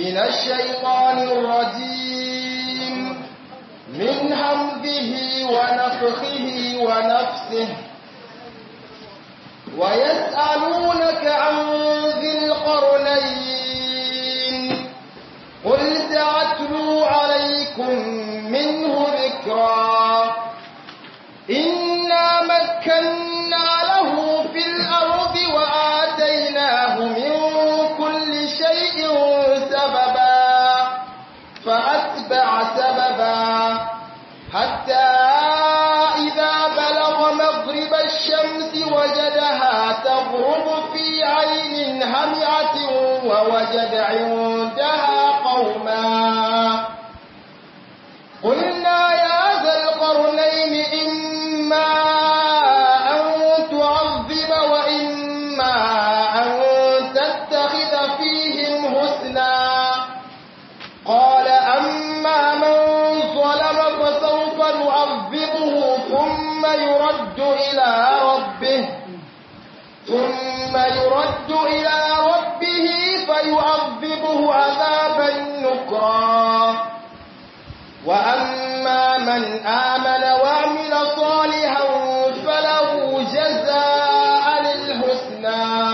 من الشيطان الرجيم من همزه ونفخه ونفسه ويسألونك عن ذي القرنين قل سأتلو عليكم منه ذكرا إنا مكنا له في الأرض وآتيناه من كل شيء سببا فأتبع سببا حتى إذا بلغ مغرب الشمس وجدها تغرب في عين همعة ووجد عندها قوما قلنا يا ذا القرنين إما أن تعظم وإما أن تتخذ فيهم حسنا قال أما من ظلم فسوف نعذبه ثم يرد إلى ربه ثم يرد إلى ربه فيعذبه عذابا نكرا وأما من آمن وعمل صالحا فله جزاء الحسنى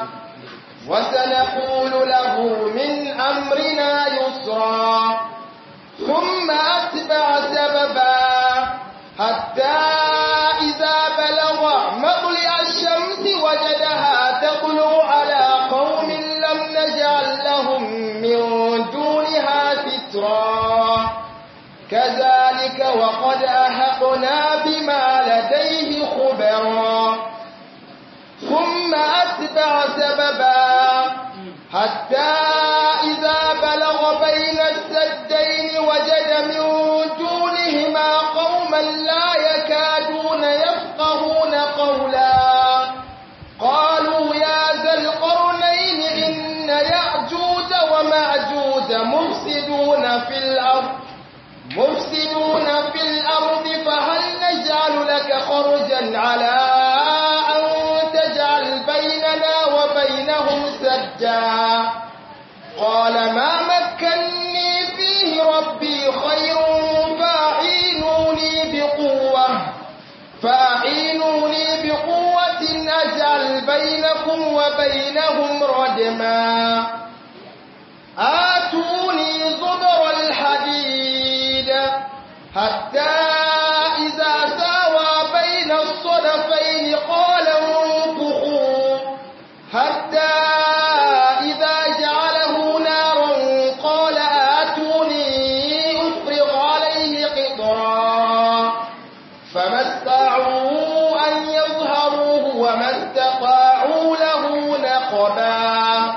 وسنقول له من أمرنا يسرا ثم أتبع سببا حتى إذا بلغ مطلع الشمس وجدها تطلع على قوم لم نجعل لهم من دونها سترا كذلك وقد أحقنا بما لديه خبرا ثم أتبع سببا حتى إذا بلغ بين السدين وجد من دونهما قوما لا يكادون يفقهون قولا قالوا يا ذا القرنين إن يأجوج ومأجوج مفسدون في الأرض مفسدون في الأرض فهل نجعل لك خرجا على أن تجعل بيننا وبينهم سدا قال ما مكني فيه ربي خير فأعينوني بقوة فأعينوني بقوة أجعل بينكم وبينهم ردما آتوني زبر الحديد حتى إذا ساوى بين الصدفين قال انفخوا حتى إذا جعله نارا قال آتوني أفرغ عليه قطرا فما استطاعوا أن يظهروه وما استطاعوا له نقبا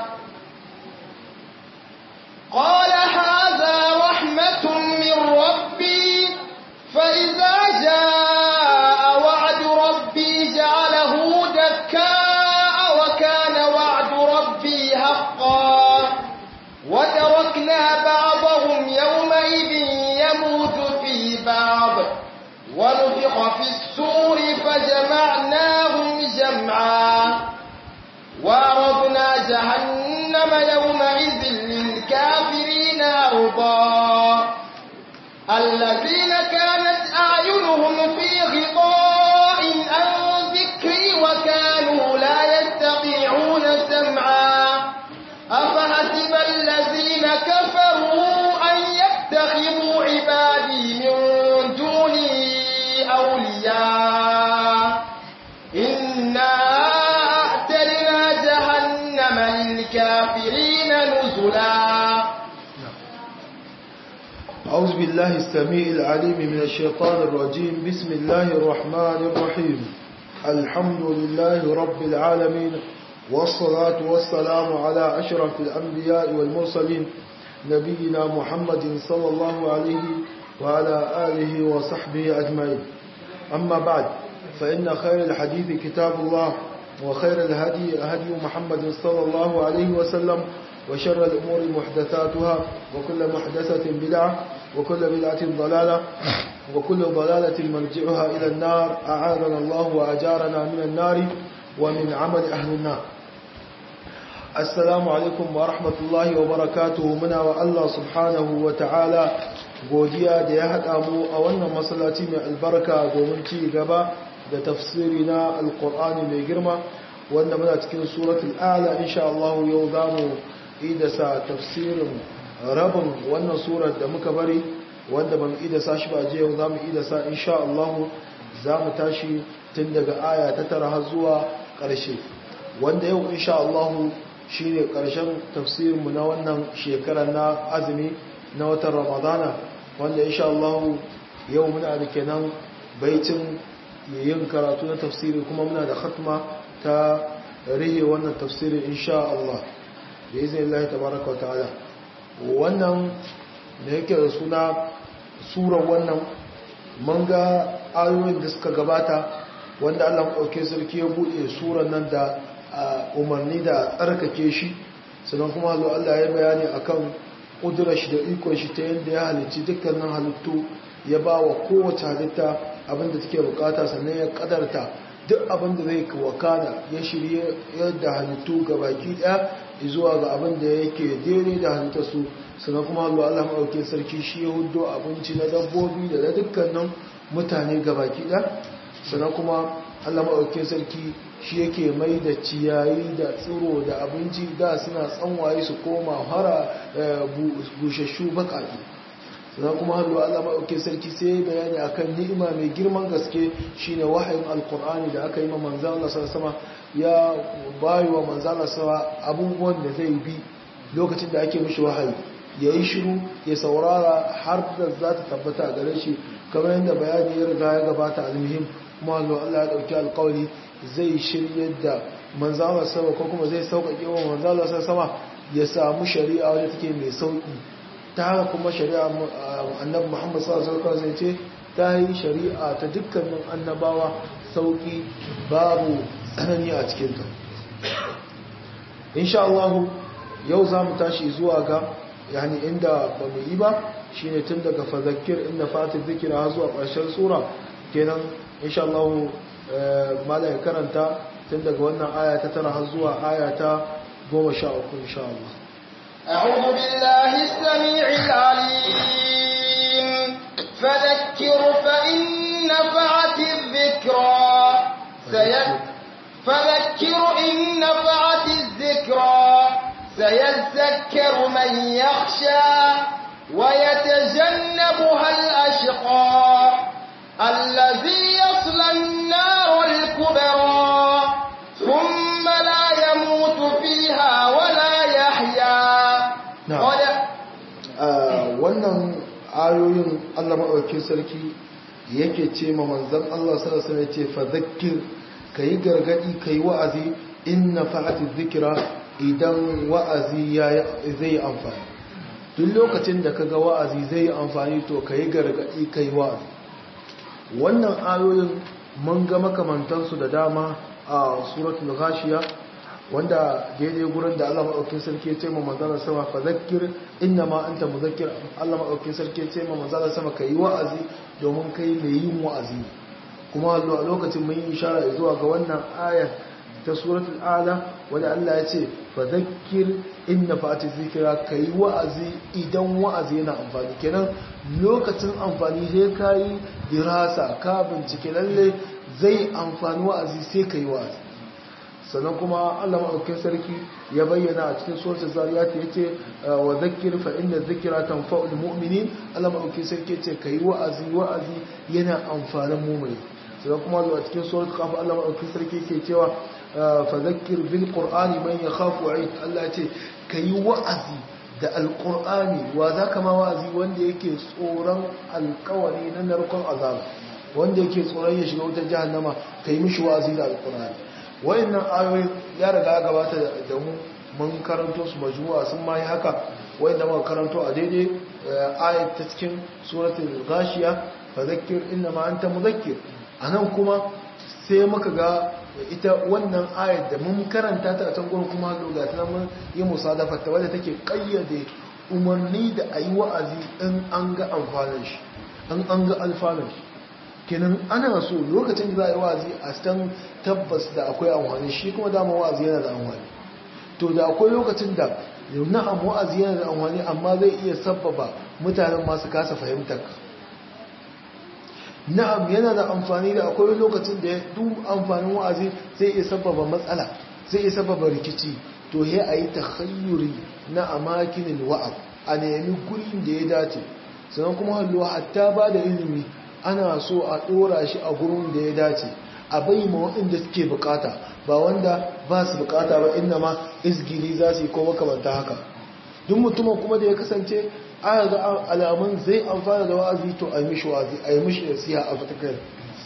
قال هذا رحمة من ربي فإذا جاء وعد ربي جعله دكاء وكان وعد ربي حقا وتركنا بعضهم يومئذ يموت في بعض ونفخ في السور فجمعناهم جمعا وعرضنا جهنم يومئذ للكافرين عرضا الذين كانت أعينهم في غطاء عن ذكري وكانوا لا يستطيعون سمعا أفحسب الذين كفروا أن يتخذوا عبادي من دوني أولياء إنا أعتدنا جهنم للكافرين نزلا أعوذ بالله السميع العليم من الشيطان الرجيم بسم الله الرحمن الرحيم الحمد لله رب العالمين والصلاة والسلام على أشرف الأنبياء والمرسلين نبينا محمد صلى الله عليه وعلى آله وصحبه أجمعين أما بعد فإن خير الحديث كتاب الله وخير الهدي هدي محمد صلى الله عليه وسلم وشر الأمور محدثاتها وكل محدثة بدعة وكل بدعة ضلالة وكل ضلالة مرجعها إلى النار أعاذنا الله وأجارنا من النار ومن عمل أهل النار assalamu alaikum wa rahmatullahi wa barakatuhu muna wa Allah subhanahu wa ta'ala godiya da ya haɗa mu a wannan masallaci mai albarka domin ci gaba da tafsiri na alkur'ani mai girma wanda muna cikin suratul ala insha Allah yau za mu idasa tafsirin rabin wannan surar da muka bari wanda ba mu idasa shi ba je yau za mu idasa insha Allah za mu tashi tun daga aya ta tara har zuwa ƙarshe wanda yau insha Allah shi ne ƙarshen tafsirinmu na wannan shekarar na azumi na watan ramadana wanda insha Allah yau muna da kenan baitin yin karatu na tafsiri kuma muna da khatma ta rihe wannan tafsirin insha Allah da izinin Allah tabaraka wa ta'ala wannan da yake da suna surar wannan mun ga ayoyin da suka gabata wanda Allah ɗauke sarki ya buɗe surar nan da umarni da tsarkake shi sannan kuma zo Allah ya bayani akan ƙudurar shi da ikon shi ta yadda ya halicci dukkanin halittu ya ba wa kowace halitta abinda take bukata sannan ya kadarta duk abinda zai wakana ya shirye yadda halittu ga baki ɗaya zuwa ga abinda yake daidai da halittarsu sannan kuma zo Allah maɗauke sarki shi ya hudo abinci na dabbobi da na dukkanin mutane ga baki ɗaya sannan kuma Allah maɗauke sarki shi yake mai da ciyayi da tsiro da abinci da suna tsanwaye su koma hara bushashu baƙaƙi sannan kuma hannu Allah maɗauke sarki sai bayani akan ni'ima mai girman gaske shine wahayin alkur'ani da aka yi ma manzan Allah sama ya bayi wa manzan Allah sama abubuwan da zai bi lokacin da ake mishi wahayi ya yi shiru ya saurara har da za ta tabbata a gare shi kamar yadda bayani ya riga ya gabata almuhim kuma hannu Allah ya ɗauki alkawari zai shirye da manzala sama ko kuma zai sauƙaƙe wa manzala sama ya samu shari'a wadda take mai sauƙi ta haka kuma shari'a annabi Muhammad sallallahu alaihi wasallam zai ce ta yi shari'a ta dukkanin annabawa sauƙi babu tsanani a cikin ta insha Allah yau zamu tashi zuwa ga yani inda ba mu yi ba shine tun daga fadhakkir inna fati dhikra zuwa ƙarshen sura kenan insha Allah mala ya karanta tun daga wannan aya ta tara har zuwa aya ta goma sha uku insha Allah. أعوذ بالله السميع العليم فذكر فإن نفعت الذكرى سيد فذكر إن نفعت الذكرى سيذكر من يخشى ويتجنبها الأشقى الذي يصلى النار الكبرى ثم لا يموت فيها ولا يحيا wannan ayoyin Allah maɗaukin sarki yake ce ma manzan Allah sallallahu alaihi ce fa zakkir kai gargadi kai wa'azi inna fa'ati dhikra idan wa'azi zai amfani duk lokacin da kaga wa'azi zai amfani to kai gargadi kai wa'azi wannan ayoyin mun ga makamantansu da dama a suratul ghashiya wanda daidai gurin da Allah madaukakin sarki ya ce ma manzala sama fa zakkir inna ma anta muzakkir Allah madaukakin sarki ya ce ma manzala sama kai wa'azi domin kai mai yin wa'azi kuma a lokacin mun yi ishara zuwa ga wannan ayar ta suratul ala wanda Allah ya ce fa zakkir inna fa'ati zikra kai wa'azi idan wa'azi yana amfani kenan lokacin amfani sai kai dirasa ka bincike lalle zai amfani wa'azi sai kai wa'azi sannan kuma Allah maɗaukin sarki ya bayyana a cikin suratul zariyat yace wa zakkir fa inna dhikra tanfa'ul mu'minin Allah maɗaukin sarki yace kai wa'azi wa'azi yana amfanin mu'mini sannan kuma a cikin suratul qaf Allah maɗaukin sarki yake cewa fa zakkir bil qur'ani man yakhafu 'aid Allah yace kai wa'azi da alqur'ani wa zaka ma wa'azi wanda yake tsoron alƙawari na narkon azaba wanda yake tsoron ya shiga wutar jahannama kai mishi wa'azi da alqur'ani wayannan ayoyin ya riga ya gabata da mu mun karanto su majmu'a sun ma yi haka wayanda muka karanto a daidai ayat ta cikin suratul ghashiya fa zakkir inna ma anta mudhakkir anan kuma sai muka ga ita wannan ayat da mun karanta ta a can gurin kuma ga ta mun yi musadafa ta wadda take kayyade umarni da ayi wa'azi in an ga amfanin shi in an ga alfanun shi kenan ana so lokacin da za a yi wa'azi a san tabbas da akwai amfani shi kuma dama wa'azi yana da amfani to da akwai lokacin da na'am wa'azi yana da amfani amma zai iya sabbaba mutanen masu kasa fahimtar ka na'am yana da amfani da akwai lokacin da duk amfanin wa'azi zai iya sabbaba matsala zai iya sabbaba rikici to he a yi takhayyuri na amakinin wa'az a nemi gurin da ya dace sannan kuma hallo hatta ba da ilimi ana so a ɗora shi a gurin da ya dace a bai ma waɗanda suke bukata ba wanda ba su bukata ba inda ma izgili za su yi ko makamanta haka duk mutumin kuma da ya kasance aya ga alamun zai amfana da wa'azi to a yi mishi wa'azi a yi mishi nasiha a fatakar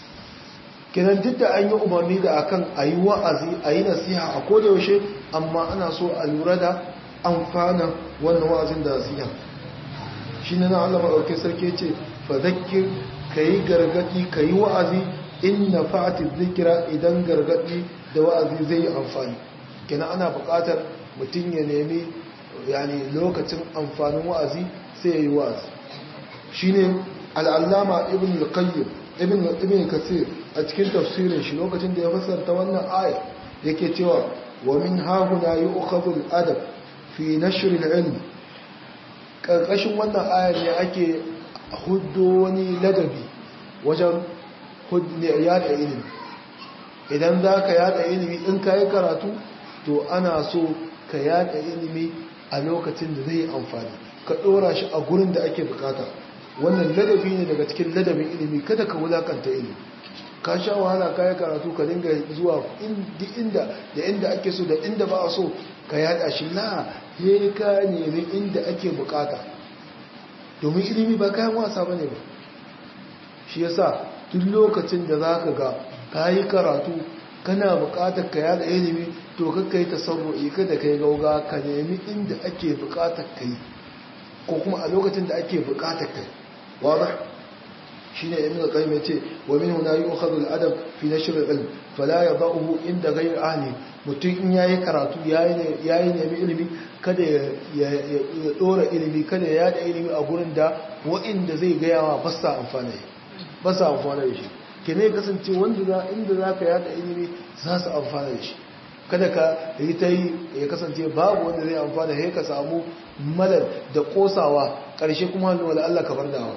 kenan duk da an yi umarni da akan a yi wa'azi a yi nasiha a kodayaushe amma ana so a lura da amfana wannan wa'azin da nasiha shi ne na Allah maɗauki sarki ce fadakir ka yi gargaɗi ka yi wa'azi in na fa'ati zikira idan gargaɗi da wa'azi zai yi amfani kenan ana buƙatar mutum ya nemi yani lokacin amfanin wa'azi sai ya yi wa'azi shi ne al'allama ibn al-qayyim ibn ibn kasir a cikin tafsirin shi lokacin da ya fassarta wannan aya yake cewa wa min hahuna yu'khadhu al-adab fi nashr al-ilm karkashin wannan ayar ne ake huddo wani ladabi wajen yada ilimi idan za ka yada ilimi in ka yi karatu to ana so ka yada ilimi a lokacin da zai amfani ka ɗora shi a gurin da ake bukata wannan ladabi ne daga cikin ladabin ilimi kada ka wulakanta ilimi ka sha wahala ka yi karatu ka dinga zuwa inda da inda ake so da inda ba a so ka yada shi la he ka nemi inda ake bukata domin ilimi ba kayan wasa bane ba shi yasa duk lokacin da za ka ga ka yi karatu kana bukatar ka yada ilimi to kakka yi tasarru'i kada ka yi gauga ka nemi inda ake bukatar ka yi ko kuma a lokacin da ake bukatar ka yi wadah shine ibn al-qayyim yace wa min huna yu'khadhu al-adab fi nashr al-ilm fala yadahu inda ghayr ahli mutum in yayi karatu yayi yayi nemi ilimi kada ya dora ilimi kada ya yada ilimi a gurin da wa'inda zai ga yawa ba sa amfana ba sa amfana da shi kene kasance wanda za inda zaka yada ilimi za su amfana da shi kada ka yi ta yi ya kasance babu wanda zai amfana sai ka samu malal da kosawa karshe kuma wala Allah ka bar dawa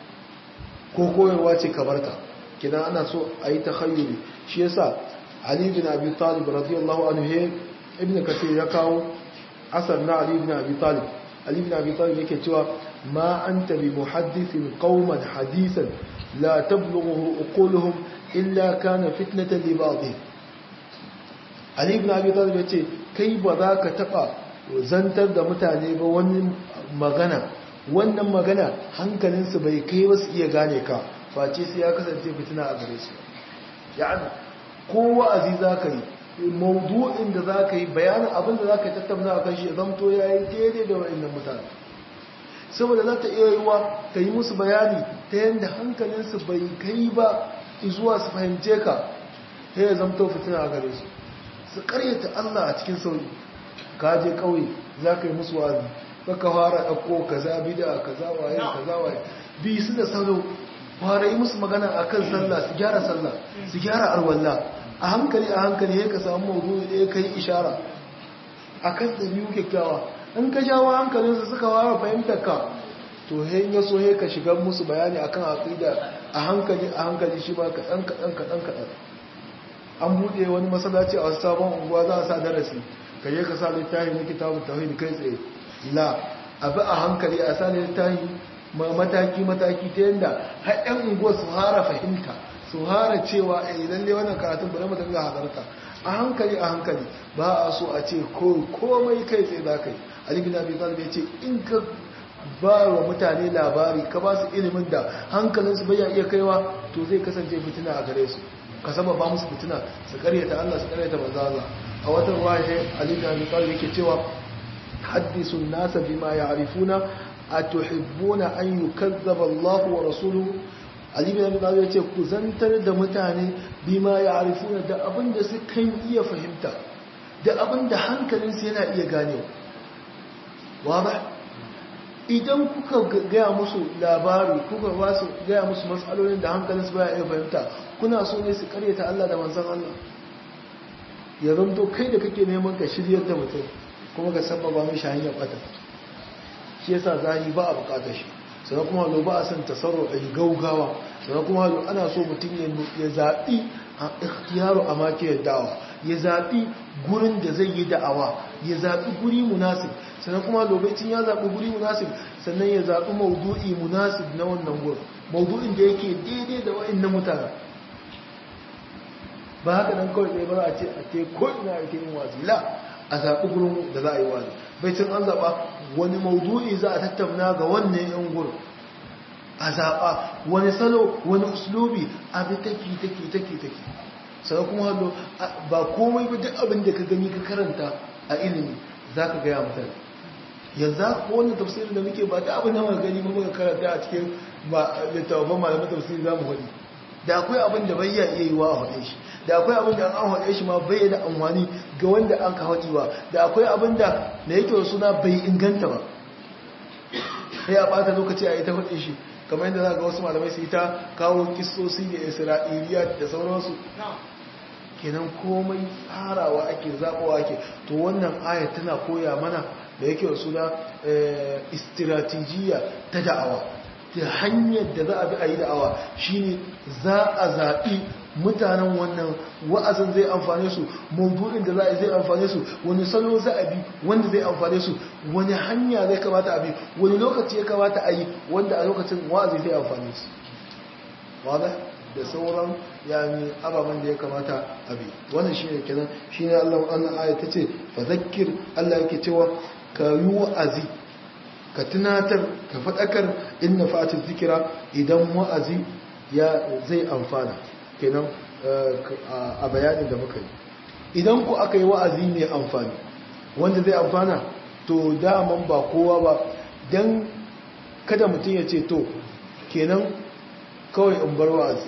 ko koyarwa ce kabarta kidan ana so a yi takhayyuli shi yasa Ali bin Abi Talib radiyallahu anhu he ibn Kathir ya kawo asar na Ali bin Abi Talib Ali bin Abi Talib yake cewa ma anta bi muhaddithin qauman hadisan la tablughu uquluhum illa kana fitnatan li ba'dihim Ali bin Abi Talib yace kai ba za ka taba zantar da mutane ba wani magana wannan magana hankalinsu bai kai wasu iya gane ka face sai ya kasance fitina a gare su ya'ani ko wa'azi za ka yi maudu'in da za ka yi bayanin abin da za ka yi tattauna a kan shi zamto ya yi daidai da wa'annan mutane saboda za ta iya yiwa ka yi musu bayani ta yadda hankalinsu bai kai ba zuwa su fahimce ka ta yi zamto fitina a gare su su karyata allah a cikin sauri ka je kauye za ka yi musu wa'azi baka fara ɗauko kaza bida kaza waye kaza waye bi su da salo fara yi musu magana akan sallah su gyara sallah su gyara arwalla a hankali a hankali ya ka samu mawudu da ya kai ishara akan ɗabi'u kyakkyawa in ka jawo hankalinsu suka fara fahimtar ka to hen ya so ka shiga musu bayani akan aqida a hankali a hankali shi ba kaɗan kaɗan kaɗan kaɗan an buɗe wani masallaci a wasu sabon unguwa za a sa darasi ka je ka sa littafi na kitabun tauhid kai tsaye la abu a hankali a sa littafi mataki-mataki ta yadda haɗin unguwa su hara fahimta su hara cewa a idan dai wannan karatun bari mutum ga hadarta a hankali a hankali ba a so a ce komai kai tsaye za ka yi alibin abin talib ya ce in ka ba wa mutane labari ka ba su ilimin da hankalinsu bai iya kaiwa to zai kasance fitina a gare su ka saba ba musu fitina su karyata allah su karyata manzala a watan ruwa ya alibin abin talib yake cewa حدثوا الناس بما يعرفون أتحبون أن يكذب الله ورسوله Ali bin Abi Talib yace ku zantar da mutane bima ya'rifuna da abin da su kan iya fahimta da abin da hankalin su yana iya ganewa waba idan kuka gaya musu labari kuka ba su gaya musu matsalolin da hankalin su baya iya fahimta kuna so ne su karyata Allah da manzon Allah ya zanto kai da kake neman ka shiryar da mutum kuma ka sababa mishi hanyar bata shi yasa zani ba a bukatar shi sannan kuma halu ba a son tasarru a yi gaugawa sannan kuma halu ana so mutum ya zaɓi a ikhtiyaru a makiyar dawa ya zaɓi gurin da zai yi da'awa ya zaɓi guri munasib sannan kuma lokacin ya zaɓi guri munasib sannan ya zaɓi maudu'i munasib na wannan gurin maudu'in da yake daidai da wa'in na mutane ba haka nan kawai ɗaya ba za a ce a te ko ina ake yin wazi la a zaɓi gurin da za a yi wazi bai cin an zaɓa wani maudu'i za a tattauna ga wannan yan gurin a zaɓa wani salo wani uslubi abi take take take take sai kuma hallo ba komai ba duk abin da ka gani ka karanta a ilimi za ka gaya mutane yanzu ko wannan tafsirin da muke ba ta abin da muka gani ba muka karanta a cikin littattafan malamin tafsiri za mu faɗi da akwai abin da bai iya yi wa a faɗe shi da akwai abin da an faɗe shi ma bai da amfani ga wanda an ka faɗi ba da akwai abin da da yake suna bai inganta ba sai a ɓata lokaci a yi ta faɗe shi kamar yadda za ga wasu malamai su yi ta kawo kistosi da isra'iliya da sauransu kenan komai tsarawa ake zaɓawa ake to wannan ayat tana koya mana da yake wasu na istiratijiya ta da'awa ta hanyar da za a bi a yi da'awa shine za a zaɓi mutanen wannan wa'azin zai amfane su maudu'in da za a zai amfane su wani salo za a bi wanda zai amfane su wani hanya zai kamata a bi wani lokaci ya kamata a yi wanda a lokacin wa'azi zai amfane su wadda da sauran yani ababen da ya kamata a bi wannan shi ne kenan shi ne allah wannan aya ta ce fa zakir allah yake cewa ka yi wa'azi ka tunatar ka faɗakar inna fatin zikira idan wa'azi ya zai amfana kenan a bayanin da muka yi idan ku aka yi wa'azi mai amfani wanda zai amfana to daman ba kowa ba don kada mutum ya ce to kenan kawai in bar wa'azi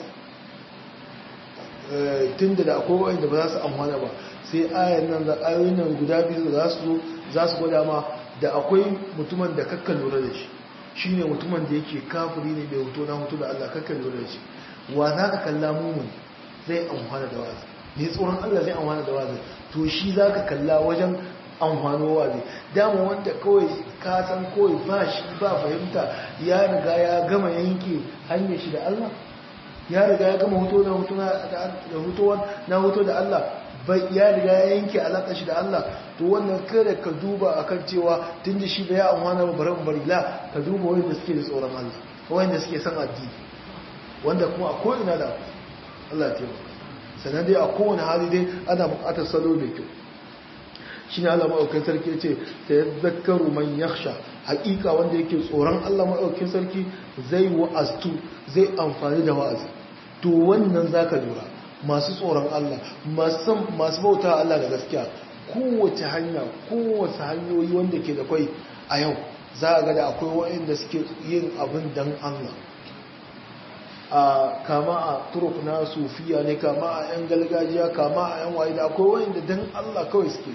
tun da akwai wa'anda ba za su amfana ba sai ayan nan da ayoyin nan guda biyu za su za su gwada ma da akwai mutumin da kakka lura da shi shine mutumin da yake kafiri ne bai hoto na hoto da Allah kakka lura da shi wa za ka kalla mumun zai amfana da wazi ne tsoron Allah zai amfana da wazi to shi za ka kalla wajen amfano wazi dama wanda kawai ka san kawai ba shi ba fahimta ya riga ya gama yanke hanyar shi da Allah ya riga ya gama hoto na hoto da hoto na hoto da Allah bai ya riga ya yanke alaƙa shi da Allah to wannan kada ka duba akan cewa tun da shi bai amfana ba bari bari la ka duba wanda suke da tsoron Allah wanda suke son addini wanda kuma a ko'ina da Allah ce sannan dai a kowane hali dai ana bukatar salo mai kyau shi ne Allah maɗaukin sarki ce ta yi zakaru man yaksha haƙiƙa wanda yake tsoron Allah maɗaukin sarki zai wa'aztu zai amfani da wa'azi to wannan za ka lura masu tsoron Allah masu bauta Allah da gaskiya kowace hanya kowace hanyoyi wanda ke da kwai a yau za a ga da akwai waɗanda suke yin abin dan Allah a kama a turuk na sufiya ne kama a yan galgajiya kama a yan waye da akwai wanda dan Allah kawai suke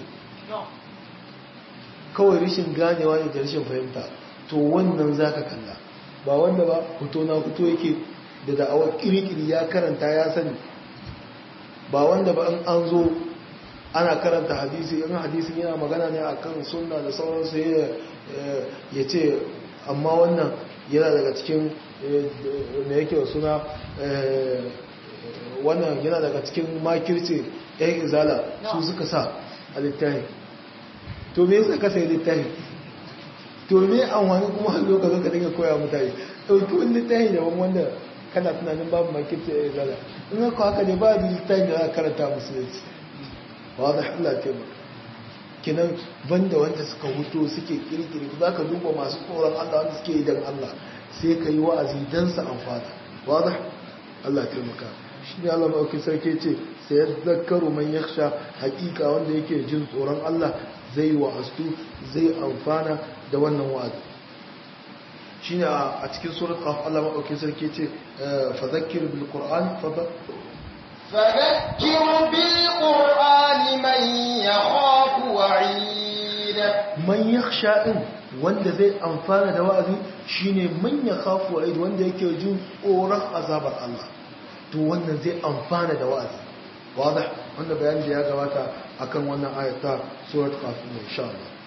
kawai rishin ganewa ne da rishin fahimta to wannan zaka kalla ba wanda ba fito na fito yake da da'awar kirikiri ya karanta ya sani ba wanda ba in an zo ana karanta hadisi in hadisin yana magana ne akan sunna da sauransu ya ce amma wannan yana daga cikin da yake wa suna wannan yana daga cikin makirce yan izala su suka sa a littafi to me suka sai littafi to me an wani kuma lokacin ka dinga koya mutane ɗauki wani littafi daban wanda kana tunanin babu makirce yan izala in haka haka ne ba da littafi da za karanta musulunci ba da Allah taimaka kinan banda wanda suka huto suke kirkiri za ka duba masu tsoron Allah wanda suke yi don Allah sai ka yi wa'azi don su amfana wadda Allah taimaka shi ne Allah maɗauki sarki ce sai ya zakaru man ya sha hakika wanda yake jin tsoron Allah zai wa'astu zai amfana da wannan wa'azi shi ne a cikin surat qaf Allah maɗauki sarki ce fa zakkir bil qur'an fa فذكر بالقرآن من يخاف وعيد man yakhsha din wanda zai amfana da wa'azi shine man yakhafu wa'id wanda yake jin tsoron azabar Allah to wannan zai amfana da wa'azi wadah wanda bayani da ya gabata akan wannan ayata surat qaf insha Allah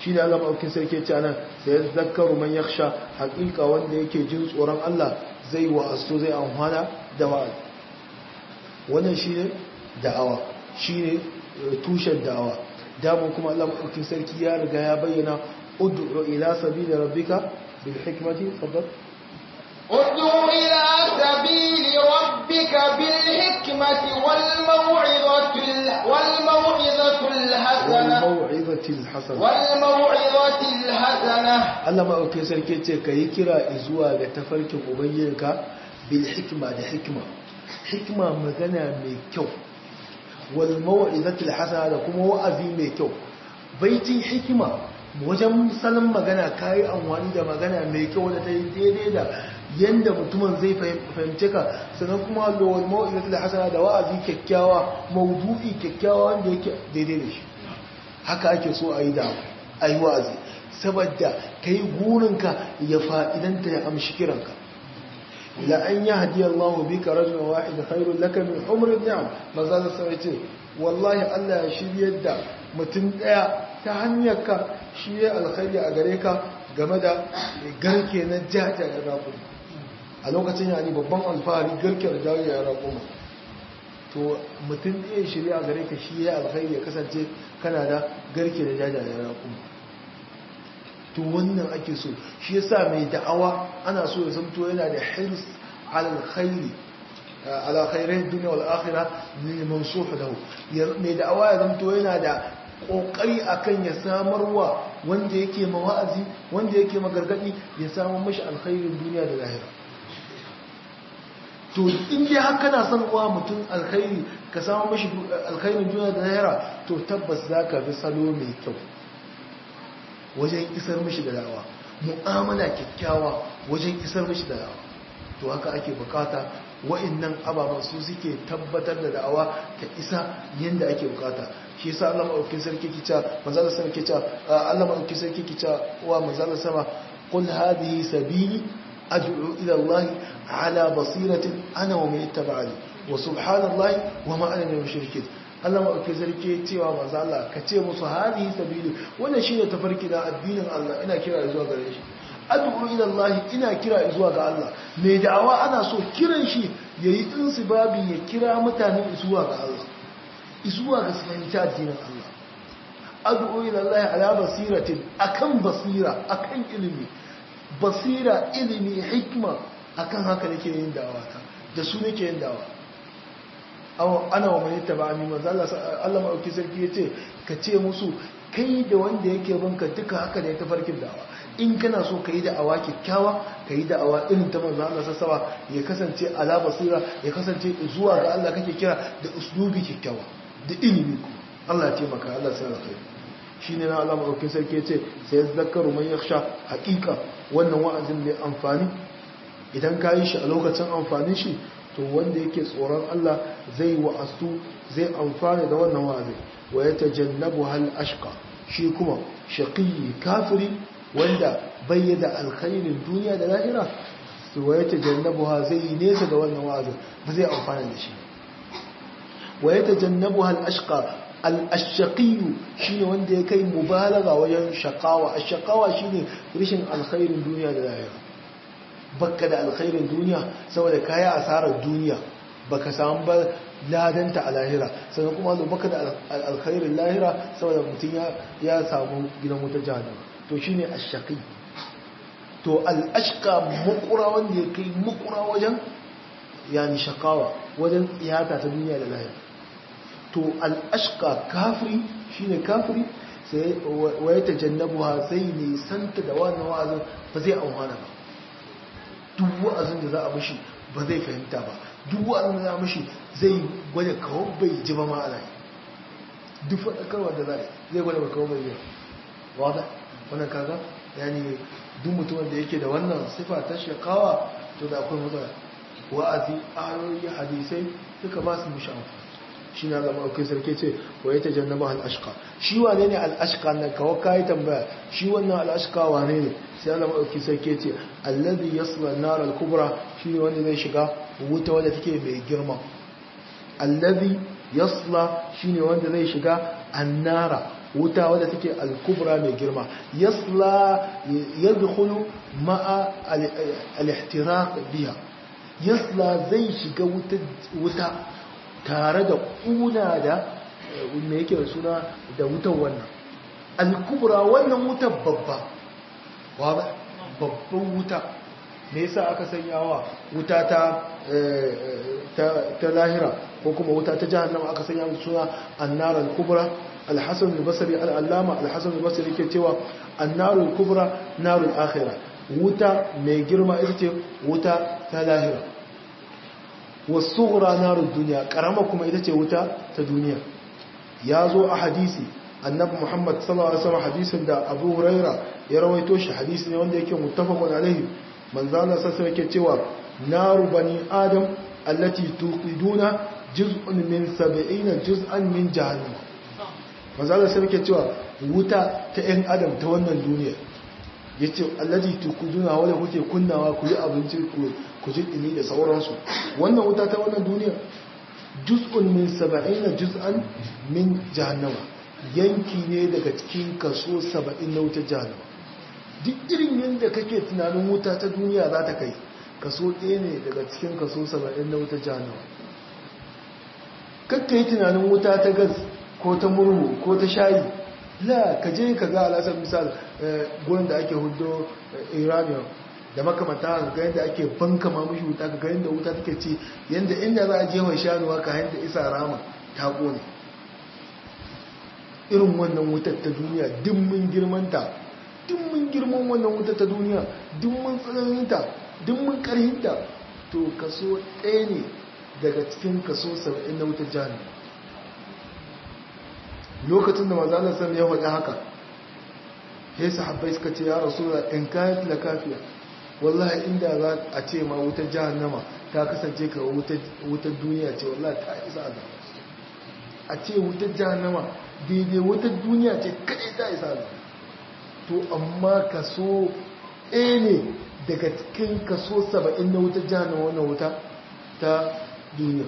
shi ne Allah maɗaukin sarki ce nan sai ya zakaru man yaksha haƙiƙa wanda yake jin tsoron Allah zai wa'asto zai amfana da wa'azi wannan shi ne da'awa shi ne tushen da'awa damun kuma Allah maɗaukin sarki ya riga ya bayyana ud'u ila sabili rabbika bil hikmati faddal ادع إلى سبيل ربك بالحكمة والموعظة ال- والموعظة الحسنة والموعظة الحسنة والموعظة الحسنة Allah maɗaukin sarki ce ka yi kira zuwa ga tafarkin ubangijinka bil hikma da hikma hikma magana mai kyau wal mau'izatul hasana da kuma wa'azi mai kyau baitin hikima wajen salon magana kayi amfani da magana mai kyau da ta yi daidai da yanda mutumin zai fahimce ka sannan kuma da wal mau'izatul hasana da wa'azi kyakkyawa maudu'i kyakkyawa wanda yake daidai da shi haka ake so a yi da a yi wa'azi saboda ka yi gurinka ya fa'idanta ya amshi kiranka la an yi hadiyar Allah bi ka rajin wa'id khairun laka min umrin ni'am maza da sai ce wallahi Allah ya shiryar da mutum daya ta hanyar ka shi ya alkhairi a gare ka game da garke na jajayen raƙuma a lokacin yani babban alfahari garke da jajayen raƙuma to mutum ɗaya shirya a gare ka shi ya alkhairi ya kasance kana da garke da jajayen raƙuma to wannan ake so shi yasa mai da'awa ana so ya zamto yana da hirs alal khairi ala khairin dunya wal akhirah lil mansuf lahu mai da'awa ya zamto yana da kokari akan ya samarwa wanda yake mawa'azi wanda yake magargadi ya samu mashi alkhairin duniya da lahira to in dai har kana son wa mutum alkhairi ka samu mashi alkhairin duniya da lahira to tabbas zaka bi salo mai kyau wajen isar mishi da dawa mu'amala kyakkyawa wajen isar mishi da dawa to haka ake bukata wa'annan ababen su suke tabbatar da da'awa ta isa yanda ake bukata shi yasa Allah madaukakin sarki kica manzo Allah sarki kica Allah madaukakin sarki kica wa manzo Allah sama qul hadhihi sabili ad'u ila Allah ala basiratin ana wa man ittaba'ani wa subhanallahi wa ma ana min mushrikeen Allah maɗauki zarke cewa maza Allah ka ce musu hadihi sabili wannan shine tafarki na addinin Allah ina kira zuwa gare shi ad'u ila Allah ina kira zuwa ga Allah mai da'awa ana so kiran shi yayi insibabi ya kira mutane zuwa ga Allah zuwa ga fahimci addinin Allah ad'u ila Allah ala basiratin akan basira akan ilimi basira ilimi hikma akan haka nake yin da'awa da su nake yin da'awa ana wa mai taba ami manzo Allah maɗauki sarki ya ce ka ce musu kai da wanda yake banka duka haka ne ta farkin da'awa in kana so ka yi da'awa kyakkyawa ka yi da'awa irin ta manzo Allah sassawa ya kasance ala basira ya kasance zuwa ga Allah kake kira da uslubi kyakkyawa da ilimi ku Allah ya taimaka Allah sai kai shine na Allah maɗauki sarki ya ce sai zakaru man yakhsha haqiqa wannan wa'azin mai amfani idan ka yi shi a lokacin amfanin shi to wanda yake tsoron Allah zai wa'astu zai amfana da wannan wa'azi wa ya tajannabu hal ashqa shi kuma shaqiyi kafiri wanda bayyana alkhairin duniya da lahira to wa ya tajannabu ha zai yi nesa da wannan wa'azi ba zai amfana da shi wa ya tajannabu hal ashqa al ashqiyu shine wanda ya kai mubalaga wajen shaqawa ashqawa shine rishin alkhairin duniya da lahira baka da alkhairin duniya saboda kaya asarar duniya baka samu ba ladanta a lahira sannan kuma zo baka da alkhairin lahira saboda mutum ya samu gidan wuta jahannama to shine ashaqi to al-ashqa mukura wanda ya kai mukura wajen yani shakawa wajen iyata ta duniya da lahira to al-ashqa kafiri shine kafiri sai wa ya tajannabuha sai ne santa da wannan wa'azin ba zai amfana ba duk wa'azin da za a mashi ba zai fahimta ba duk wa'azin da za a mashi zai gwada kawo bai ji ba ma'ana duk faɗakarwa da za a zai gwada kawo bai yi wada wannan kaga yani duk mutumin da yake da wannan sifa ta shakawa to da akwai matsala wa'azi ayoyi hadisai duka ba su mishi amfani shi na zama aukin sarki ce wa ya ta jannaba al'ashka shi wane ne al'ashka na kawo kayi tambaya shi wannan al'ashka wane ne sai zama aukin sarki ce allazi yasla nar al-kubra shi ne wanda zai shiga wuta wadda take mai girma allazi yasla shi ne wanda zai shiga annara wuta wadda take al-kubra mai girma yasla yadkhulu ma'a al-ihtiraq biha yasla zai shiga wuta tare da kuna da me yake da suna da wutan wannan al-kubra wannan wutar babba wa babban wuta me yasa aka sanya wa wuta ta ta lahira ko kuma wuta ta jahannama aka sanya musu suna annar al-kubra al-hasan al-basri al-allama al-hasan al-basri yake cewa annar al-kubra nar al-akhirah wuta mai girma ita ce wuta ta lahira was-sughra nar ad-dunya karama kuma ita ce wuta ta duniya ya zo a hadisi annabi muhammad sallallahu alaihi wasallam hadisin da abu huraira ya rawaito shi hadisi ne wanda yake muttafaqun alaihi manzo Allah sallallahu yake cewa naru bani adam allati tuqiduna juz'un min 70 juz'an min jahannam manzo Allah sai yake cewa wuta ta ɗan adam ta wannan duniya yace allati tuqiduna wanda kuke kunnawa ku yi abinci ku ji dini da sauransu wannan wuta ta wannan duniya juz'un min 70 juz'an min jahannama yanki ne daga cikin kaso 70 na wutar jahannama duk irin yadda kake tunanin wuta ta duniya za ta kai kaso ɗaya ne daga cikin kaso 70 na wutar jahannama kakka yi tunanin wuta ta gas ko ta murhu ko ta shayi la ka je ka ga alasar misal gurin da ake hudo iranian da makamata ga yadda ake banka mamushi wuta ga yadda wuta take ci yadda inda za a jefa shanuwa ka yadda isa rama ta kone irin wannan wutar ta duniya dimmin girmanta dimmin girman wannan wutar ta duniya dimmin tsananinta dimmin karhinta to kaso ɗaya ne daga cikin kaso saba'in na wutar jihar lokacin da mazalar sami ya faɗi haka sai sahabbai suka ce ya rasu da in kayan la kafiya wallahi inda za a ce ma wutar jahannama ta kasance ka wutar duniya ce wallahi ta isa azaba a ce wutar jahannama daidai wutar duniya ce kaɗai ta isa azaba to amma kaso ɗaya ne daga cikin kaso saba'in na wutar jahannama wannan wuta ta duniya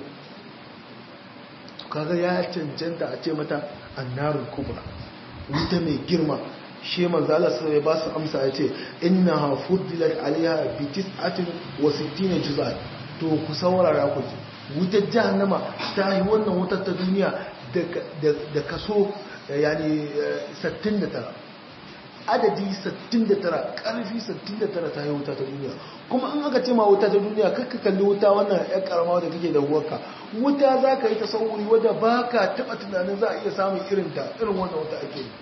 kaga ya cancanta a ce mata annarul kubra wuta mai girma shi manzo Allah sai ba su amsa ya ce innaha fuddilat alaiha bi tis'atin wa sittina juz'an to ku saurara ku ji wutar jahannama ta yi wannan wutar ta duniya da kaso yani 69 adadi 69 karfi 69 ta yi wuta ta duniya kuma an aka ce ma wuta ta duniya kakka kalli wuta wannan ya karama da kake da huwarka wuta za ka yi ta sauri wadda ba ka taɓa tunanin za a iya samun irinta irin wannan wuta ake yi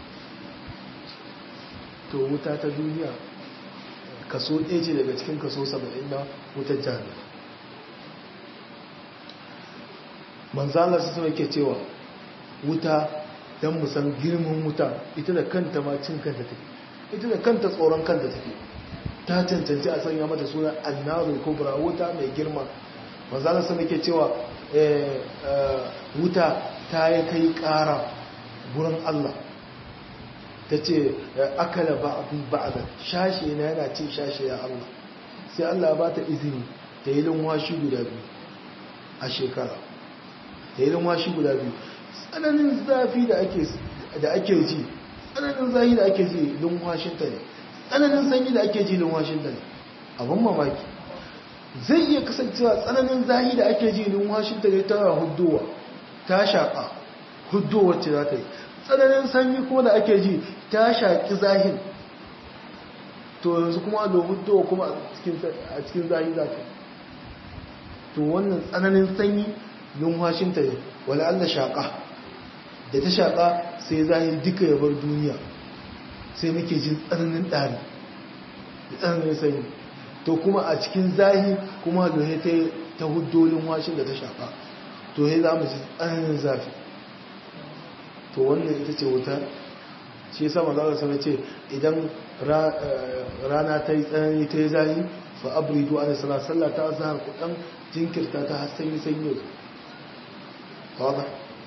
to wuta ta duniya kaso ɗaya ce daga cikin kaso 70 na wutar jihar manzala su suna ke cewa wuta don musan girman wuta ita da kanta ma cin kanta take ita da kanta tsoron kanta take ta cancanci a sanya mata suna annarul kubra wuta mai girma manzala su ke cewa wuta ta yi kai kara gurin Allah ta ce akala ba'adun ba'adun shashe na yana cin shashe ya Allah sai Allah ba ta izini ta yi linwashi guda biyu a shekara ta yi linwashi guda biyu tsananin zafi da ake ji tsananin zafi da ake ji linwashinta ne tsananin sanyi da ake ji linwashinta ne abin mamaki zai iya kasancewa tsananin zafi da ake ji linwashinta ne ta huddowa ta shaƙa huddowar ce za ta yi tsananin sanyi kuma da ake ji ta shaƙi zahir to yanzu kuma da huddowa kuma a cikin zahir za ta to wannan tsananin sanyi numfashinta ne wala Allah shaƙa da ta shaƙa sai zahir duka ya bar duniya sai muke jin tsananin ɗari da tsananin sanyi to kuma a cikin zahir kuma da ta huddo numfashin da ta shaƙa to ya za mu ji tsananin zafi to wannan ita ce wuta shi sama za su ce idan rana ta yi tsanani ta yi zahi fa abridu ana sana sallah ta zahar kudan jinkirta ta har sanyi sanyi ba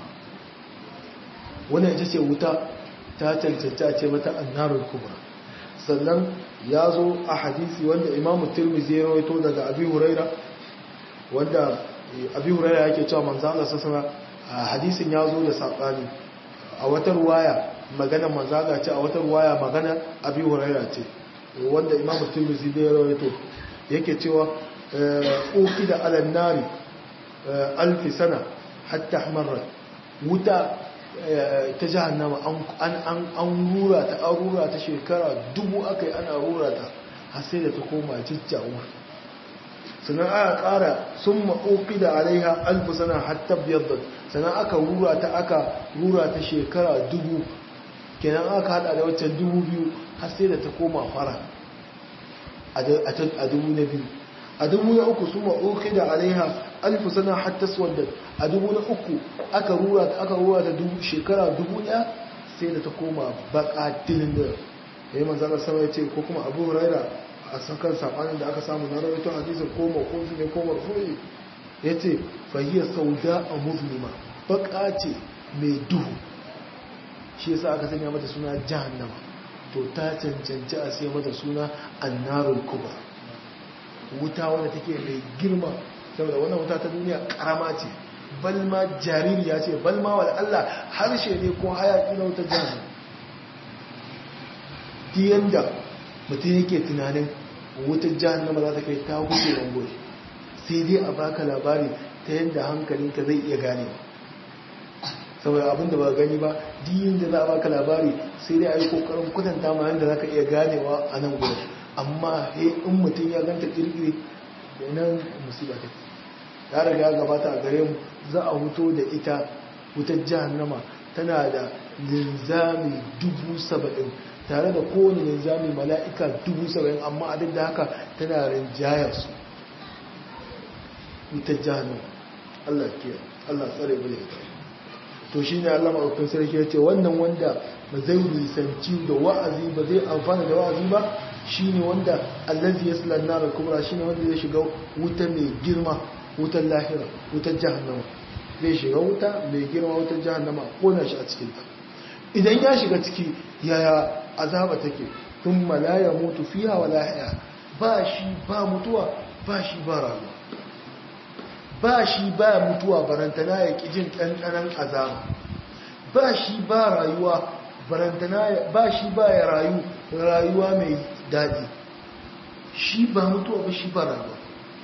wannan ita ce wuta ta cancanci a ce mata annarul kubra sannan ya zo a hadisi wanda imamu tirmidhi ya rawaito daga abi huraira wanda abi huraira yake cewa manzo Allah sallallahu alaihi hadisin ya zo da sabani a wata ruwaya magana manzala ce a wata ruwaya magana abi huraira ce wanda imam tirmidhi da ya rawaito yake cewa uki da alan nari alfi sana hatta ahmarat wuta ta jahannama an rura ta an rura ta shekara dubu aka yi ana rura ta har sai da ta koma jijjawa sannan aka kara sun ma'oki da alaiha alfi sana hatta biyar sannan aka rura ta aka rura ta shekara dubu kenan aka hada da waccan dubu biyu har sai da ta koma fara a dubu na biyu a dubu na uku sun ma'oki da alaiha alfi sana hatta swadda a dubu na uku aka rura ta aka rura ta dubu shekara dubu ɗaya sai da ta koma baka dilin da ya yi manzana sama ya ce ko kuma abu huraira a sakan sabanin da aka samu na rawaito hadisin ko makofi ne ko marfu'i ya ce fahiyar sauda a muslima baka ce mai duhu shi yasa aka sanya mata suna jahannama to ta cancanci a sai mata suna annarul kuba wuta wadda take mai girma saboda wannan wuta ta duniya karama ce balma jaririya ce balma wa Allah harshe ne ko hayaki na wutar jahannama ta yanda mutum yake tunanin wutar jahannama za ta kai ta huce rangoyi sai dai a baka labari ta yadda hankalinka zai iya gane saboda abinda ba gani ba diyin da za a baka labari sai dai a yi kokarin kudanta ma yadda za ka iya ganewa a nan gudun amma he in mutum ya ganta kirkiri da nan musiba ta ya riga gabata a gare mu za a huto da ita wutar jahannama tana da linzami dubu saba'in tare da kowane linzami mala'ika dubu saba'in amma a duk da haka tana rinjayar su wutar jahannama Allah ke Allah tsare mu ita to shi ne Allah maɗaukin sarki ya ce wannan wanda ba zai nisanci da wa'azi ba zai amfana da wa'azi ba shi ne wanda allazi ya sula nara kubra shi ne wanda zai shiga wuta mai girma wutar lahira wutar jahannama zai shiga wuta mai girma wutar jahannama kona shi a cikin ta idan ya shiga ciki yaya azaba take tun malaya mutu fiya wa lahiya ba shi ba mutuwa ba shi ba rayuwa ba shi ba mutuwa barantana ya ƙi jin ɗanɗanan azaba ba shi ba rayuwa barantana ba shi ba ya rayu rayuwa mai daɗi shi ba mutuwa ba shi ba rayuwa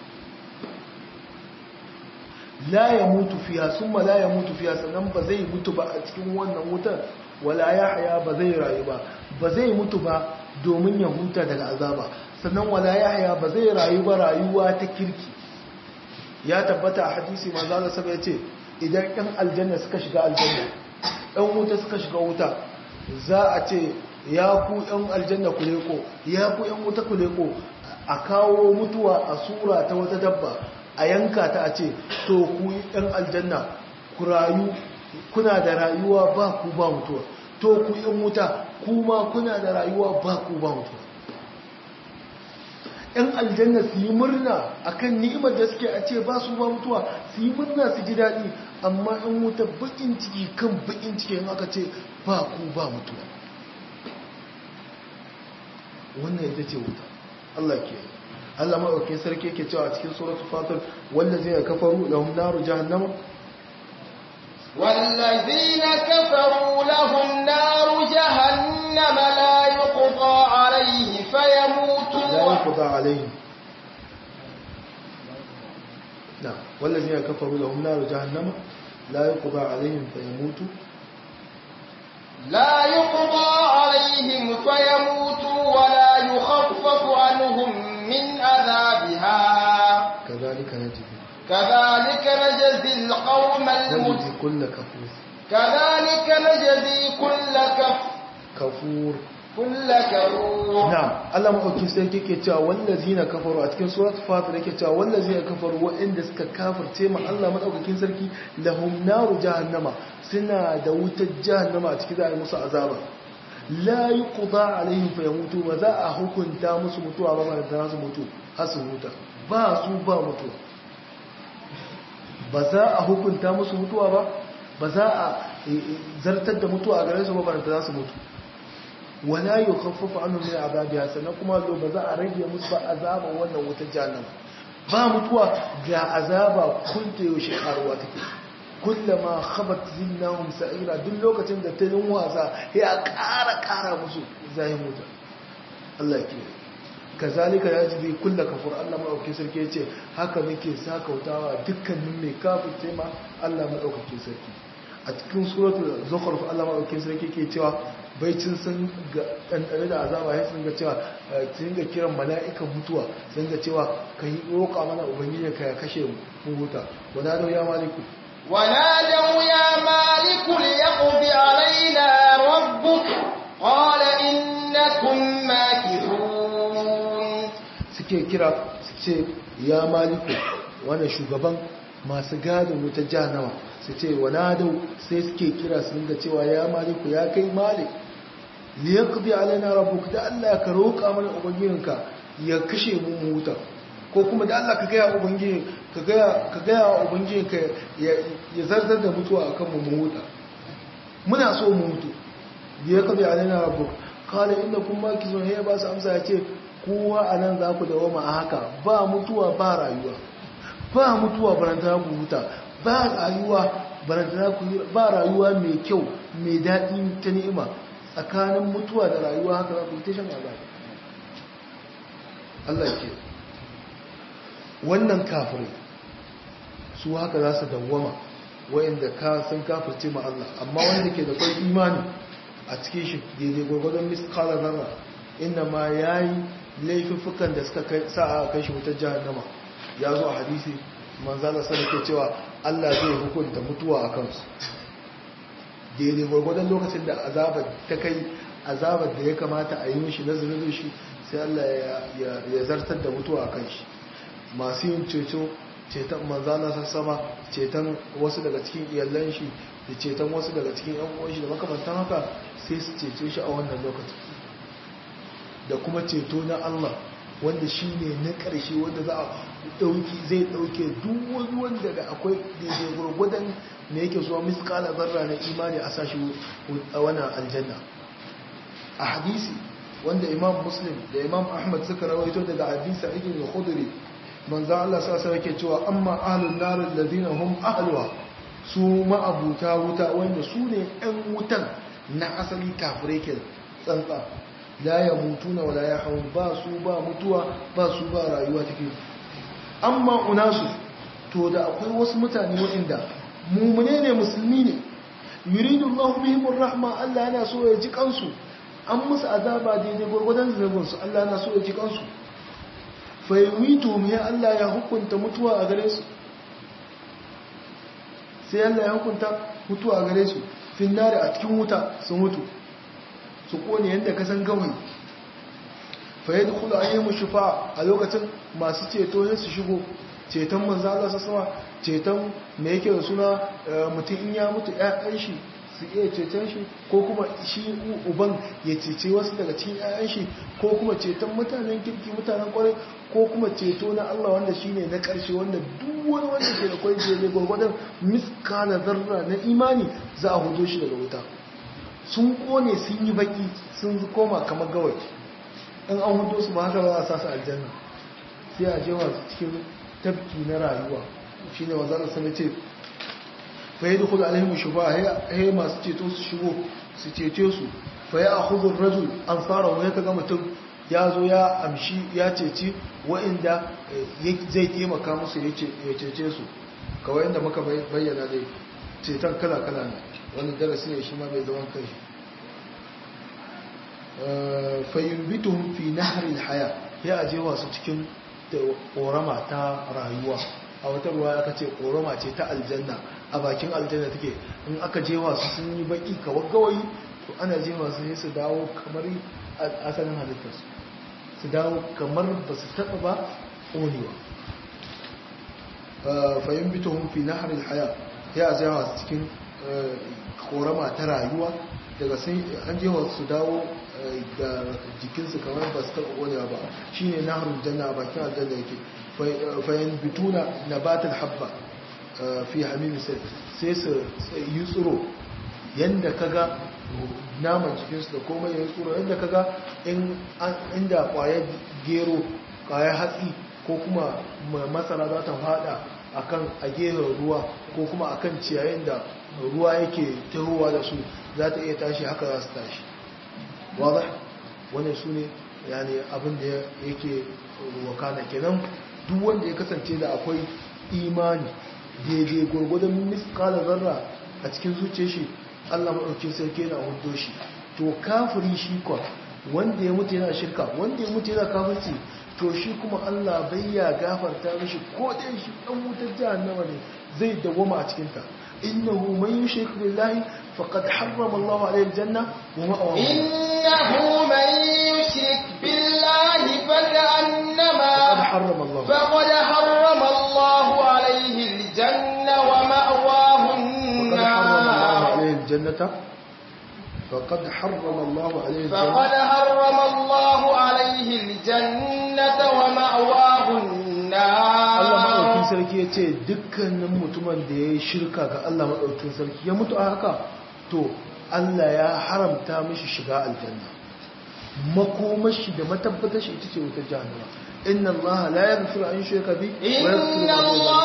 la ya mutu fiya sun ma la ya mutu fiya sannan ba zai mutu ba a cikin wannan wutar wala ya haya ba zai rayu ba ba zai mutu ba domin ya huta daga azaba sannan wala ya haya ba zai rayu ba rayuwa ta kirki ya tabbata a hadisi manzo Allah saba yace idan ɗan aljanna suka shiga aljanna ɗan wuta suka shiga wuta za a ce ya ku ɗan aljanna ku leko ya ku ɗan wuta ku leko a kawo mutuwa a sura ta wata dabba a yanka ta a ce to ku ɗan aljanna ku rayu kuna da rayuwa ba ku ba mutuwa to ku ɗan wuta kuma kuna da rayuwa ba ku ba mutuwa ‘yan aljanna su yi murna a kan ni'imar da suke a ce ba su ba mutuwa su yi murna su ji daɗi amma ‘yan wuta baƙin ciki kan baƙin ciki yin aka ce ba ku ba mutuwa wannan ita ce wuta Allah ke Allah maɗaukin sarki ke cewa a cikin suratul fatir wanda zai kafaru lahum naru jahannama والذين كفروا لهم نار جهنم لا يقضى عليه فيموتوا لا يقضى عليهم نعم والذين كفروا لهم نار جهنم لا يقضى عليهم فيموتوا لا يقضى عليهم فيموتوا ولا يخفف عنهم من عذابها كذلك نجزي كذلك نجزي القوم المجرمين نجزي كل كفور كذلك نجزي كل كف كفور كل كفور na'am Allah madauki sai yake cewa wallazina kafaru a cikin surat fatir yake cewa wallazina kafaru waɗanda suka kafirce ma Allah madaukakin sarki lahum naru jahannama suna da wutar jahannama a cikin za a yi musu azaba la yuqda alaihim fa yamutu ba za a hukunta musu mutuwa ba ba za su mutu har su huta ba su ba mutuwa ba za a hukunta musu mutuwa ba ba za a zartar da mutuwa a gare su ba ba za su mutu wala yukhaffafu anhum min azabiha sannan kuma zo ba za a rage musu ba azaban wannan wutar jahannama ba mutuwa ga azaba kun ta yaushe karuwa take kullama khabat zinnahum sa'ira duk lokacin da ta yin wasa ya ƙara ƙara musu zai mutu Allah ya kiyaye kazalika yajibi kullu kafur Allah madaukakin sarki yace haka muke sakautawa dukkanin mai kafirce ma Allah madaukakin sarki a cikin suratul zukhruf Allah madaukakin sarki ke cewa baicin sun ga ɗanɗane da azaba ya sun ga cewa sun ga kiran mala'ikan mutuwa sun ga cewa ka yi roƙa mana ubangiji ka ya kashe mu huta wana da ya maliku ونادوا يا مالك ليقض علينا ربك قال إنكم ماكثون suke kira su ce ya maliku wannan shugaban masu gadin wuta jahannama su ce wana da sai suke kira su ga cewa ya maliku ya kai malik liyaqdi alaina rabbuk da Allah ka roƙa mana ubangijinka ya kashe mu mu huta ko kuma da Allah ka gaya ubangiji ka gaya ka gaya wa ubangijinka ya ya zartar da mutuwa akan mu mu huta muna so mu mutu liyaqdi alaina rabbuk qala innakum makizun ya ba su amsa ya ce kowa anan za ku dawoma a haka ba mutuwa ba rayuwa ba mutuwa barantana ku huta ba rayuwa barantana ku ba rayuwa mai kyau mai daɗi ta ni'ima tsakanin mutuwa da rayuwa haka za ku yi ta shan azaba Allah ke wannan kafirai su haka za su dawwama wa'inda ka sun kafirce ma Allah amma wanda ke da kwai imani a cikin shi daidai gwagwadon miskala zarra inda ma ya yi laifuffukan da suka sa a kai shi wutar jahannama ya zo a hadisi manzala sana ke cewa Allah zai hukunta mutuwa a kansu daidai gwargwadon lokacin da azabar ta kai azabar da ya kamata a yi mishi na zunubin shi sai Allah ya zartar da mutuwa a kan shi masu yin ceto ceton manzana sassama ceton wasu daga cikin iyalan shi da ceton wasu daga cikin yan uwan shi da makamantan haka sai su cece shi a wannan lokacin da kuma ceto na Allah wanda shi ne na ƙarshe wanda za a ɗauki zai ɗauke duk wani wanda da akwai daidai gwargwadon da yake zuwa miskala zarra na imani a sashi a wannan aljanna a hadisi wanda imam muslim da imam ahmad suka rawaito daga hadisa ibn khudri manzo Allah sa sai yake cewa amma ahlun nar alladhina hum ahluha su ma'abuta wuta wanda su ne ɗan wutan na asali kafirai ke tsantsa la ya mutuna wala ya haun ba su ba mutuwa ba su ba rayuwa take amma unasu to da akwai wasu mutane waɗanda mumune ne musulmi ne yuridu Allah bihim rahma Allah yana so ya ji kansu an musu azaba daidai gurgudan zunubin su Allah yana so ya ji kansu fa yumitu mu ya Allah ya hukunta mutuwa a gare su sai Allah ya hukunta mutuwa a gare su fin nari a cikin wuta su mutu su kone yadda ka san gawai fa yadda kula an yi mu shufa a lokacin masu ceto ne su shigo ceton manzo Allah sama ceton me yake da suna mutum in ya mutu ƴaƴan shi su iya ceton shi ko kuma shi uban ya cece wasu daga cikin ƴaƴan shi ko kuma ceton mutanen kirki mutanen kwarai ko kuma ceto na Allah wanda shine na ƙarshe wanda duk wani wanda ke da kwai je gwargwadon miskala zarra na imani za a hudo shi daga wuta sun kone sun yi baki sun koma kamar gawai in an hudo su ba haka ba a sa su aljanna sai a jewa cikin tafki na rayuwa shi ne wanzan sun ce faye da kudu alhimu shuba ya masu ceto su shigo su cece su faye a hudun rajul an fara wani ka ga mutum ya zo ya amshi ya ceci wa'inda zai taimaka musu ya cece su kawai inda muka bayyana dai ceton kala-kala ne wani darasi ne shi ma mai zaman kai fayyumbituhun fi naharin haya ya aje wasu cikin ƙorama ta rayuwa a wata ruwa aka ce ƙorama ce ta aljanna a bakin aljanna take in aka je wasu sun yi baki kawai gawayi to ana je wasu sai su dawo kamar asalin halittarsu su dawo kamar ba su taɓa ba ƙonewa fayyumbituhun fi naharin haya ya aje wasu cikin korama ta rayuwa daga sai an je su dawo da jikinsu kamar ba su taɓa ƙonewa ba shi ne na harin janna a bakin aljanna yake fayin bituna na batin habba fi hamimi sai su yi tsoro yadda ka ga naman jikinsu da komai ya yi tsoro yadda ka ga inda ƙwayar gero ƙwayar hatsi ko kuma masara za ta fada akan a gehen ruwa ko kuma akan ciyayin da ruwa yake tahowa da su za ta iya tashi haka za su tashi wadda wannan su ne yani abin da yake wakana kenan duk wanda ya kasance da akwai imani daidai gwargwadon miskala zarra a cikin zuciya shi allah maɗauki sarki yana hudo shi to kafiri shi kwa wanda ya mutu yana shirka wanda ya mutu yana kafirci to shi kuma allah bai ya gafarta mishi ko ɗan shi ɗan wutar jahannama ne zai dawama a cikinta innahu man yushrik billahi faqad harrama allahu alayhi aljanna wa ma'awahu innahu man yushrik billahi fakannama faqad harrama allah فقد حرم الله عليه الجنة ومأواه فقد حرم الله النار عليه الجنة فقد حرم الله عليه الجنة فقد حرم الله عليه الجنة ومأواه Allah maɗaukin النار sarki ya ce dukkanin mutumin da ya yi shirka ga Allah maɗaukin sarki ya mutu a haka to Allah ya haramta mishi shiga aljanna makomashi da matabbatar shi ita ce wutar jahannama inna Allah la yaghfiru an yushraka bi wa yaghfiru إن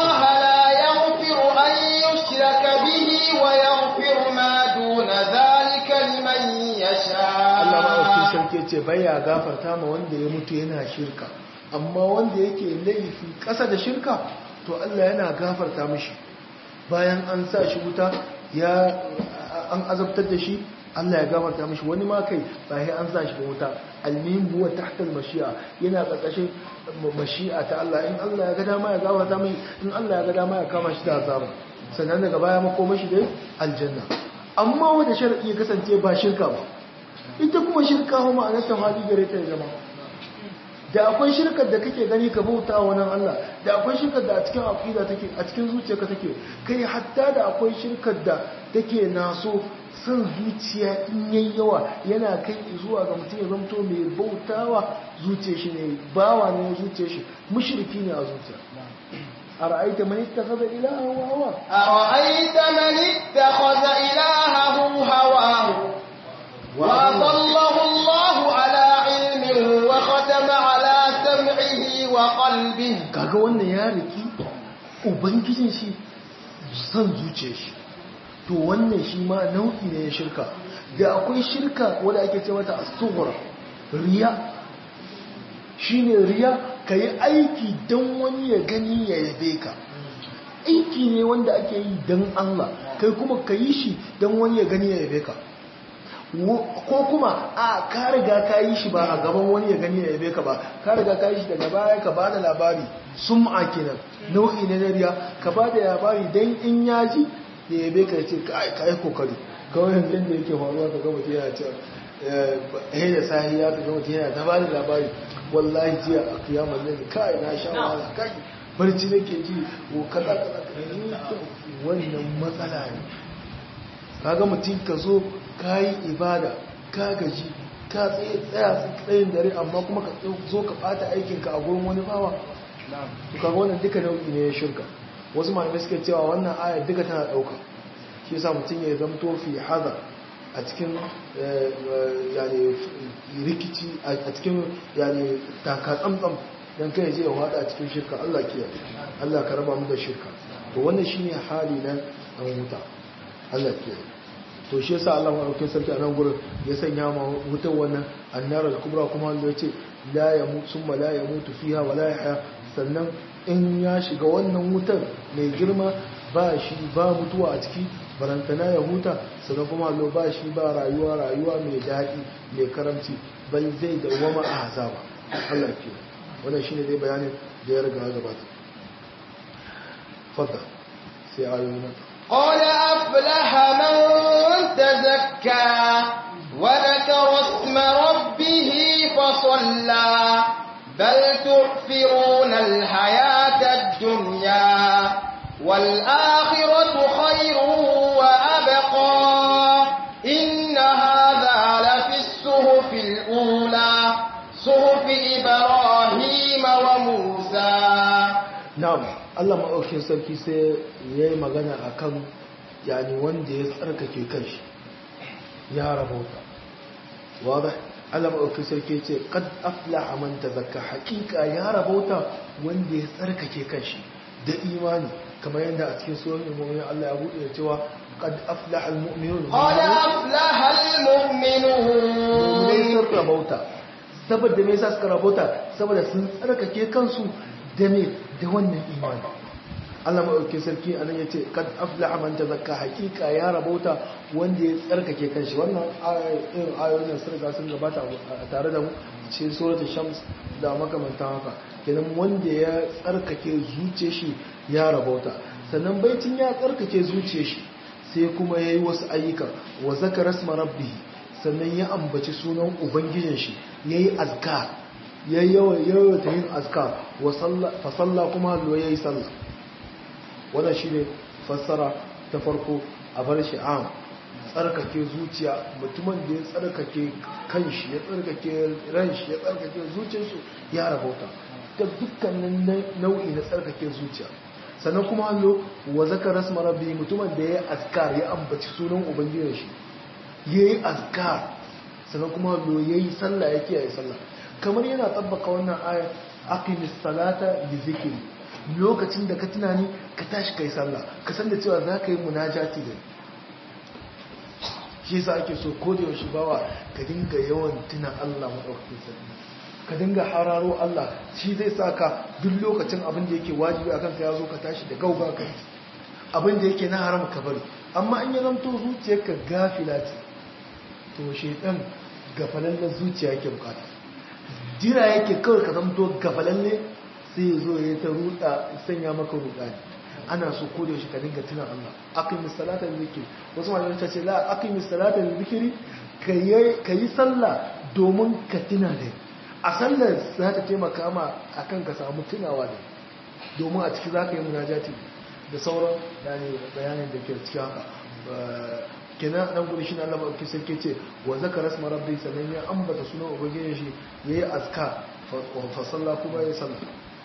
ma duna dhalika الله لا يغفر أن يشرك به ويغفر ما دون ذلك لمن Allah maɗaukin يشاء sarki ya ce baya gafarta ma wanda ya mutu yana shirka amma wanda yake laifi ƙasa da shirka to Allah yana gafarta mishi bayan an sa shi wuta ya an azabtar da shi Allah ya gafarta mishi wani ma kai ba sai an sa shi ba wuta almihim huwa tahta almashi'a yana ƙarƙashin mashi'a ta Allah in Allah ya ga dama ya gafarta mai in Allah ya ga dama ya kama shi da azaba sannan daga baya makoma shi dai aljanna amma wanda sharadi ya kasance ba shirka ba ita kuma shirka kuma ma'anar ta fadi gare ta ya zama da akwai shirkar da kake gani ka bauta wa nan Allah da akwai shirkar da a cikin aqida take a cikin zuciyarka take kai hatta da akwai shirkar da take naso san zuciya in yayi yawa yana kai zuwa ga mutum ya zamto mai bautawa zuciyar shi ne bawa ne zuciyar shi mushriki ne a zuciya ara'aita man ittakhadha ilaha wa hawa أرأيت من اتخذ إلهه هواه وأضله الله على علم وختم على سمعه وقلبه kaga wannan ya riki ubangijin shi san zuciyar shi to wannan shi ma nau'i ne ya shirka da akwai shirka wanda ake ce mata as-sughra riya shine riya kai aiki dan wani ya gani ya yabe ka aiki ne wanda ake yi dan Allah kai kuma ka yi shi dan wani ya gani ya yabe ka ko kuma a ka riga ka yi shi ba a gaban wani ya gani ya yabe ka ba ka riga ka yi shi daga baya ka bada labari sum'a kenan nau'i ne na riya ka bada labari dan in ya ji ya yabe ka ce kai kai kokari kawai yanzu da yake faruwa ka ga mutum yana ce eh da sahi ya ka ga mutum yana ta bada labari wallahi jiya a kiyamar ne kai na sha wahala kai barci nake ji ko kaza kaza kaza wannan matsala ne kaga mutum ka zo ka yi ibada ka gaji ka tsaye tsaya tsayin dare amma kuma ka zo ka bata aikinka a gurin wani bawa to kaga wannan duka nau'i ne ya shirka wasu malamai suka cewa wannan ayar duka tana dauka shi yasa mutum ya zamto fi hada a cikin yani rikici a cikin yani taka tsamtsam dan kai je ya wada a cikin shirka Allah kiyaye Allah ka raba mu da shirka to wannan shine hali na an wuta Allah kiyaye to shi yasa Allah madaukakin sarki a nan gurin ya sanya ma wutar wannan annar al-kubra kuma wanda yace la yamut summa la yamutu fiha wa la yahya sannan in ya shiga wannan wutar mai girma ba shi ba mutuwa a ciki barantana ya huta sannan kuma lo ba shi ba rayuwa rayuwa mai daɗi mai karamci bal zai dawwama a azaba Allah ke wannan shine dai bayanin da ya riga gabata fadda sai ayoyi na قد أفلح من تزكى وذكر اسم ربه فصلى بل تؤثرون الحياة الدنيا والآخرة خير وأبقى إن هذا لفي الصحف الأولى صحف إبراهيم وموسى na'am Allah maɗaukin sarki sai ya yi magana a kan yani wanda ya tsarkake kanshi ya rabauta wadda Allah maɗaukin sarki ce kad afla a manta zakka hakika ya rabauta wanda ya tsarkake kanshi da imani kamar yadda a cikin sunan mu'minin Allah ya bude da cewa qad aflaha almu'minun قد أفلح المؤمنون mu'minai sun rabauta saboda me yasa suka rabauta saboda sun tsarkake kansu da me da wannan imani Allah maɗauki sarki a nan ya ce kad aflaha man tazakka hakika ya rabauta wanda ya tsarkake kanshi wannan irin ayoyin nan sun riga sun gabata a tare da mu cikin suratul shams da makamantan haka kenan wanda ya tsarkake zuciyar shi ya rabauta sannan baitin ya tsarkake zuciyar shi sai kuma yayi wasu ayyuka wa zakara isma rabbih sannan ya ambaci sunan ubangijin shi yayi azkar yayi yawa yawa ta yin azkar wa salla fa salla kuma hallo yayi sallah wannan shine fassara ta farko a bar shi am tsarkake zuciya mutumin da ya tsarkake kanshi ya tsarkake ranshi ya tsarkake zuciyarsu ya rabauta ta dukkanin nau'i na tsarkake zuciya sannan kuma hallo wa zakara rasma rabbi mutumin da ya azkar ya ambaci sunan ubangijin shi yayi azkar sannan kuma hallo yayi sallah ya kiyaye sallah kamar yana tabbaka wannan ayat aqimis salata li zikri lokacin da ka tunani ka tashi kai sallah ka san da cewa za ka yi munajati da shi yasa ake so ko da yaushe bawa ka dinga yawan tuna Allah madaukakin sarki ka dinga hararo Allah shi zai saka duk lokacin abin da yake wajibi akan ka yazo ka tashi da gauga kai abin da yake na haram ka bari amma in ya zanto zuciyarka gafila ce to shedan gafalallen zuciya yake bukata jira yake kawai ka zanto gafalalle sai ya zo ya ta ruda sanya maka ruda ana so ko da yaushe ka dinga tuna Allah aqimis salata zikri wasu malamai ta ce la aqimis salata zikri kayi sallah domin ka tuna da a sallar za ta taimaka ma akan ka samu tunawa da domin a ciki za ka yi munajati da sauran bayanin da ke cikin haka kenan nan gudu shi na Allah ba sarki ce wa zakara asma rabbi sannan ya ambata sunan ubangijin shi yayi azka fa salla kuma ya salla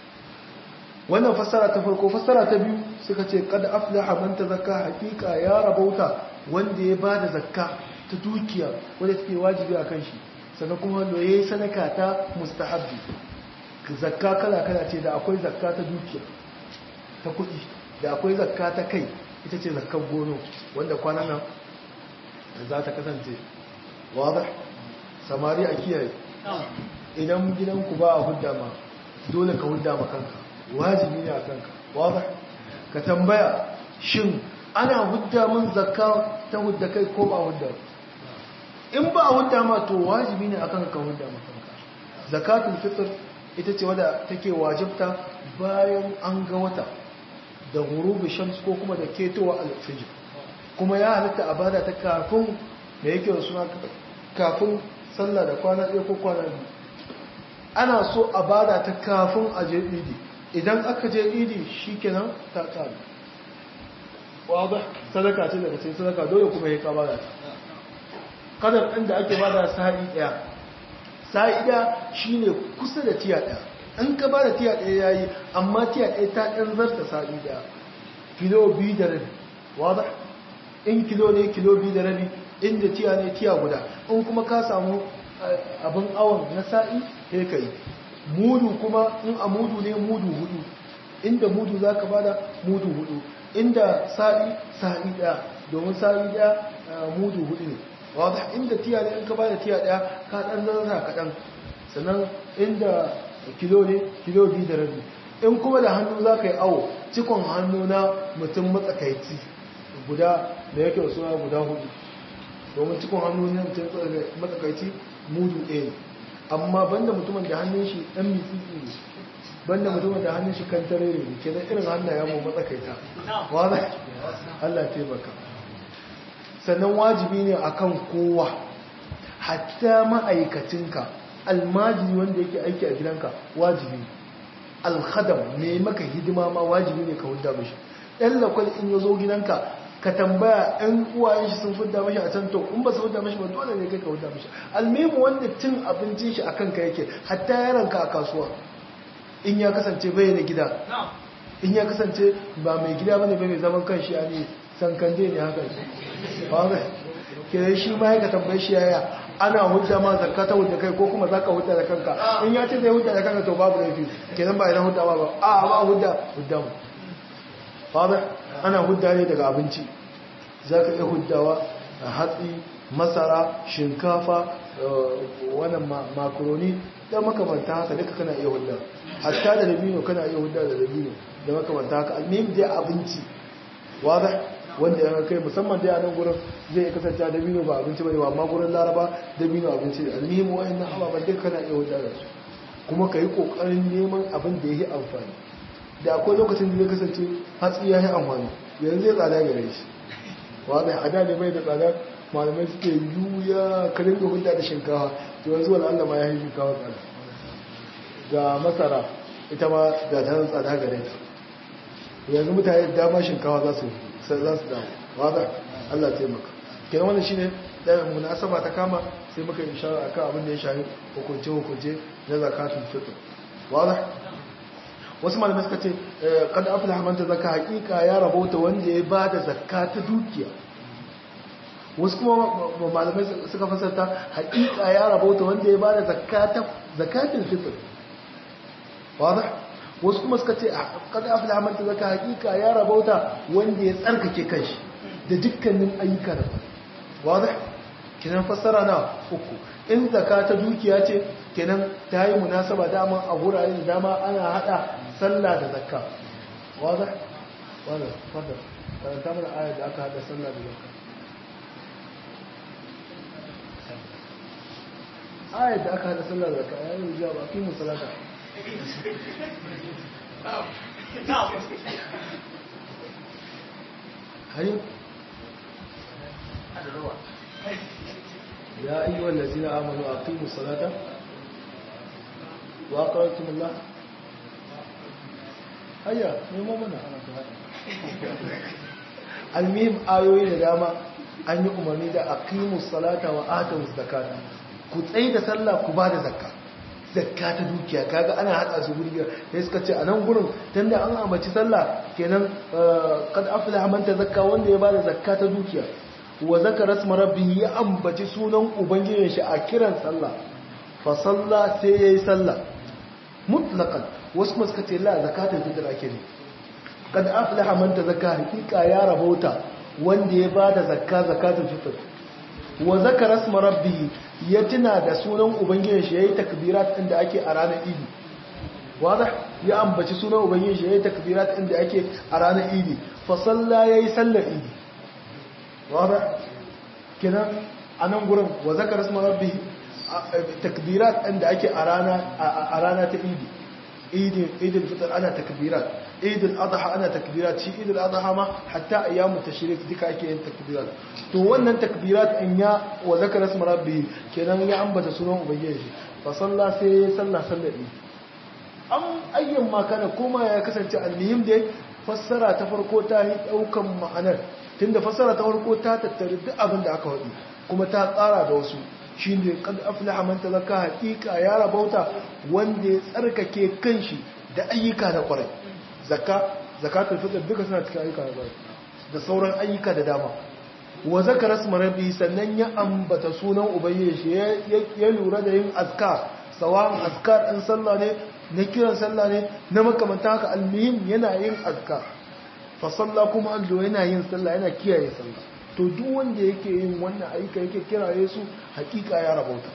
wannan fassara ta farko fassara ta biyu suka ce kad aflaha man tazakka hakika ya rabauta wanda ya bada zakka ta dukiya wanda take wajibi a kan shi sannan kuma wanda yayi sadaka ta mustahabbi zakka kala kala ce da akwai zakka ta dukiya ta kuɗi da akwai zakka ta kai ita ce zakkar gono wanda kwanan nan za ta kasance wadda samari a kiyaye idan gidanku ba a hudda ma dole ka hudda ma kanka wajibi ne a kanka wadda ka tambaya shin ana hudda min zakka ta hudda kai ko ba hudda in ba a hudda ma to wajibi ne akan ka hudda ma kanka zakatul fitr ita ce wadda take wajibta bayan an ga wata da gurubi shams ko kuma da ketowa alfijir kuma ya halitta a bada ta kafin da yake da suna kafin sallah da kwana ɗaya ko kwana biyu ana so a bada ta kafin a je idi idan aka je idi shi kenan ta ƙari wadda sadaka ce daga cikin sadaka dole kuma ya ka bada ta kadar ɗin da ake bada sa'i ɗaya sa'i ɗaya shi ne kusa da tiya ɗaya in ka bada tiya ɗaya ya yi amma tiya ɗaya ta ɗan zarta sa'i ɗaya kilo biyu da rabi wadda in kilo ne kilo biyu da rabi inda tiya ne tiya guda in kuma ka samu abin awon na sa'i sai ka yi mudu kuma in a mudu ne mudu hudu inda mudu za ka bada mudu hudu inda sa'i sa'i daya domin sa'i daya mudu hudu ne wadda inda tiya ne in ka bada tiya daya ka dan zarra kaɗan sannan inda kilo ne kilo biyu da rabi in kuma da hannu za ka yi awo cikon hannu na mutum matsakaici guda da yake suna guda hudu domin cikon hannu na mutum matsakaici mudu ɗaya ne amma banda mutumin da hannun shi ɗan mitsitsi ne banda mutumin da hannun shi kan tarere ne ke da irin hannun ya mu matsakaita wadda Allah taimaka sannan wajibi ne akan kowa hatta ma'aikacinka almajiri wanda yake aiki a gidanka wajibi alhadam ne maka hidima ma wajibi ne ka hudda mashi ɗan lakwal in ya zo gidanka ka tambaya ɗan uwayen shi sun hudda mashi a can to in ba su hudda mashi ba dole ne kai ka hudda mashi almimu wanda cin abincin shi a kanka yake hatta yaranka a kasuwa in ya kasance bai da gida in ya kasance ba mai gida bane bai mai zaman kan shi a ne san kande ne haka ba ga ke shi ma ya ka tambaye shi yaya ana hujja ma zakka ta hujja kai ko kuma zaka hujja da kanka in ya ce zai hujja da kanka to babu laifi kenan ba idan hujja ba ba a ba hujja hujja mu fada ana hudda ne daga abinci za ka iya huddawa a hatsi masara shinkafa wannan makaroni da makamanta haka duka kana iya hudda hatta da dabino kana iya hudda da dabino da makamanta haka almihim dai abinci wada wanda ya kai musamman dai a nan gurin zai iya kasance dabino ba abinci bane amma gurin laraba dabino abinci ne almihim wa'annan ababen duka kana iya hudda da su kuma ka yi kokarin neman abin da ya yi amfani da akwai lokacin da zai kasance hatsi ya yi amfani yanzu zai tsada gare shi wada a da ne bai da tsada malamai suke yuya karin da hudda da shinkawa to yanzu wani allah ma ya yi shinkawa tsada ga masara ita ma da ta tsada gare ta yanzu mutane da dama shinkawa za su za su damu wada allah taimaka kenan wannan shine da munasaba ta kama sai muka yi shara akan abin da ya shafi hukunce hukunce na zakatun fitr wada wasu malamai suka ce kad aflaha man tazakka hakika ya rabota wanda ya bada zakka ta dukiya wasu kuma malamai suka fasarta hakika ya rabota wanda ya bada zakka ta zakatul fitr wada wasu kuma suka ce kad aflaha man tazakka hakika ya rabota wanda ya tsarkake kanshi da dukkanin ayyuka da wada kenan fassara na uku in zakka ta dukiya ce kenan ta yi munasaba dama a wurare da dama ana hada sallah da zakka wada wada fadda karanta mana ayar da aka hada sallah da zakka ayar da aka hada sallah da zakka ya yi zuwa ba fi musalata hayo يا أيها الذين آمنوا أقيموا الصلاة وأقرأتم الله هيا نمو منا المهم آيوين داما أن يؤمني دا أقيموا الصلاة وآتوا الزكاة كتأي دا صلى كبادة زكاة zakka ta dukiya kaga ana hada su guri sai suka ce a nan gurin tunda an ambaci sallah kenan kad aflaha man tazakka wanda ya bada zakka ta dukiya wa zakara isma rabbi ya ambaci sunan ubangijin shi a kiran sallah fa salla sai yayi sallah mutlaqan wasu kuma suka ce la zakatul fitr ake ne kad aflaha man tazakka hakika ya rabauta wanda ya bada zakka zakatul fitr wa zakara isma rabbi ya tuna da sunan ubangijin shi yayi takbirat inda ake a ranar idi wadah ya ambaci sunan ubangijin shi yayi takbirat inda ake a ranar idi fa salla yayi sallar idi wada kenan a nan gurin wa zakar isma rabbi takbirat inda ake a rana a rana ta idi idin idil fitr ana takbirat idil adha ana takbirat shi idil adha ma hatta ayyamu tashrik duka ake yin takbirat to wannan takbirat in ya wa zakar isma rabbi kenan ya ambata sunan ubangiji fa salla sai ya salla sallar idi an ayyan ma kana kuma ya kasance almuhim dai fassara ta farko ta yi daukan ma'anar tunda fassara ta farko ta tattare duk abin da aka wadi kuma ta tsara da wasu shine kad aflaha man tazakka haqiqa ya rabauta wanda ya tsarkake kanshi da ayyuka na kwarai zakka zakatul fitr duka suna cikin ayyuka na kwarai da sauran ayyuka da dama wa zakara isma rabbi sannan ya ambata sunan ubangiji ya lura da yin azkar sawan azkar din sallah ne na kiran sallah ne na makamanta haka almuhim yana yin azkar fa sallah kuma allo yana yin sallah yana kiyaye sallah to duk wanda yake yin wannan aika yake kiraye su hakika ya rabauta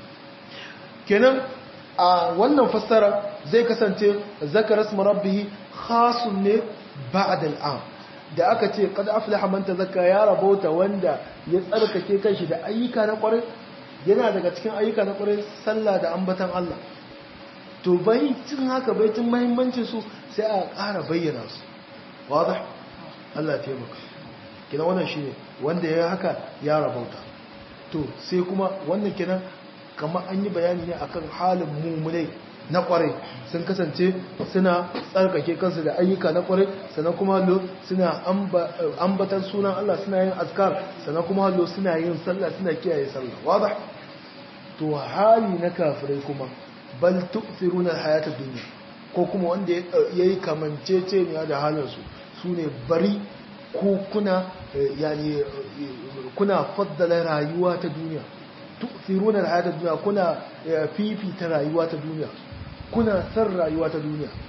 kenan a wannan fassara zai kasance zakara isma rabbih khasun ne ba'da al'am da aka ce qad aflaha man tazakka ya rabauta wanda ya tsarkake kanshi da ayyuka na kwarai yana daga cikin ayyuka na kwarai sallah da ambatan Allah to bai cin haka bai cin muhimmancin su sai a ƙara bayyana su wadah Allah ya taimaka kina wannan shine wanda ya haka ya rabauta to sai kuma wannan kenan kamar an yi bayani ne akan halin mummunai na kwarai sun kasance suna tsarkake kansu da ayyuka na kwarai sannan kuma hallo suna ambatan sunan Allah suna yin azkar sannan kuma hallo suna yin sallah suna kiyaye sallah wadah to hali na kafirai kuma bal tu'thiruna al-hayata dunya ko kuma wanda yayi kamanceceniya da halinsu sune bari ku kuna yani kuna faddala rayuwa ta duniya tu'thiruna al-hayata dunya kuna fifita rayuwa ta duniya kuna san rayuwa ta duniya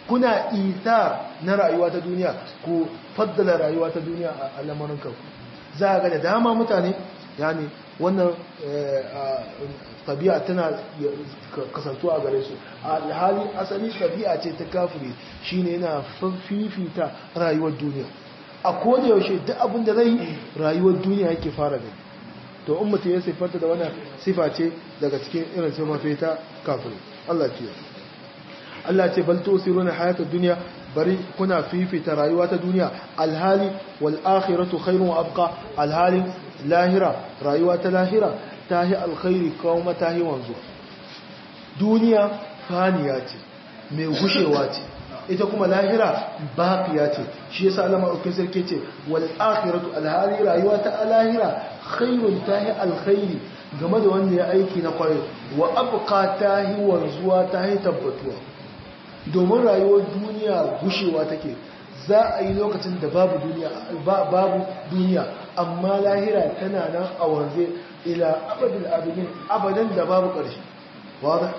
kuna isa na rayuwa ta duniya ku faddala rayuwa ta duniya a lamarin kanku za ga da dama mutane yani wannan tabi'a tana kasantuwa a gare su alhali asali tabi'a ce ta kafiri shine yana fifita rayuwar duniya a koda yaushe duk abin da zai rayuwar duniya yake fara gani to in mutum ya siffanta da wannan sifa ce daga cikin irin sifafe ta kafiri Allah ce Allah ce bal tusiruna hayatud dunya bari kuna fifita rayuwa ta duniya alhali wal akhiratu khairun wa abqa alhali lahira rayuwa ta lahira tahi alkhairi kuma tahi wanzu duniya faniya ce mai gushewa ce ita kuma lahira baqiya ce shi yasa Allah madaukakin sarki ce wal akhiratu alhali rayuwa ta lahira khairun tahi alkhairi game da wanda ya aiki na kwarai wa abqa tahi wanzuwa tahi tabbatuwa domin rayuwar duniya gushewa take za a yi lokacin da babu duniya babu duniya amma lahira tana nan a wanze ila abadin abidin abadan da babu ƙarshe wadda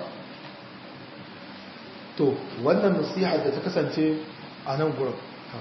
to wannan nasiha da ta kasance a nan gurin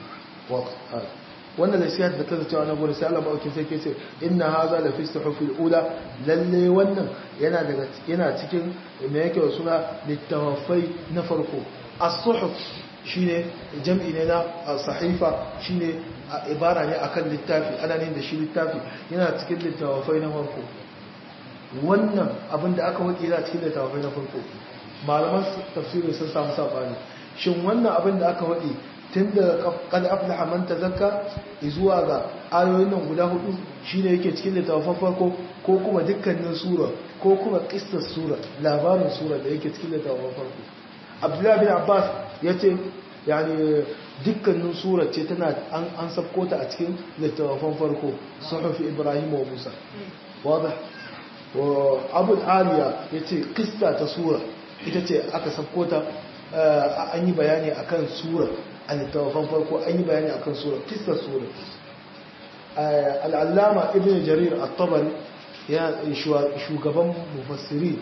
wannan nasiha da ta kasance a nan gurin sai Allah ma'aukin sai ke ce inna haza la fi suhufil ula lalle wannan yana daga yana cikin me yake suna littafai na farko as-suhuf shine jam'i ne na sahifa shine ibara ne akan littafi ana ne da shi littafi yana cikin littafai na farko wannan abin da aka wuce yana cikin littafai na farko malaman tafsiri sun samu sabani shin wannan abin da aka wuce tun da kad aflaha man tazakka zuwa ga ayoyin nan guda hudu shine yake cikin littafin farko ko kuma dukkanin sura ko kuma qissar sura labarin sura da yake cikin littafin farko abdullahi bin abbas ya ce yani dukkanin surar ce tana an sabko ta a cikin littattafan farko suhufi ibrahim wa musa wadda abu aliya ya ce kista ta sura ita ce aka sabko ta an yi bayani akan sura a littattafan farko an yi bayani akan sura kista sura al'allama ibn jarir at-tabari ya shugaban mufassiri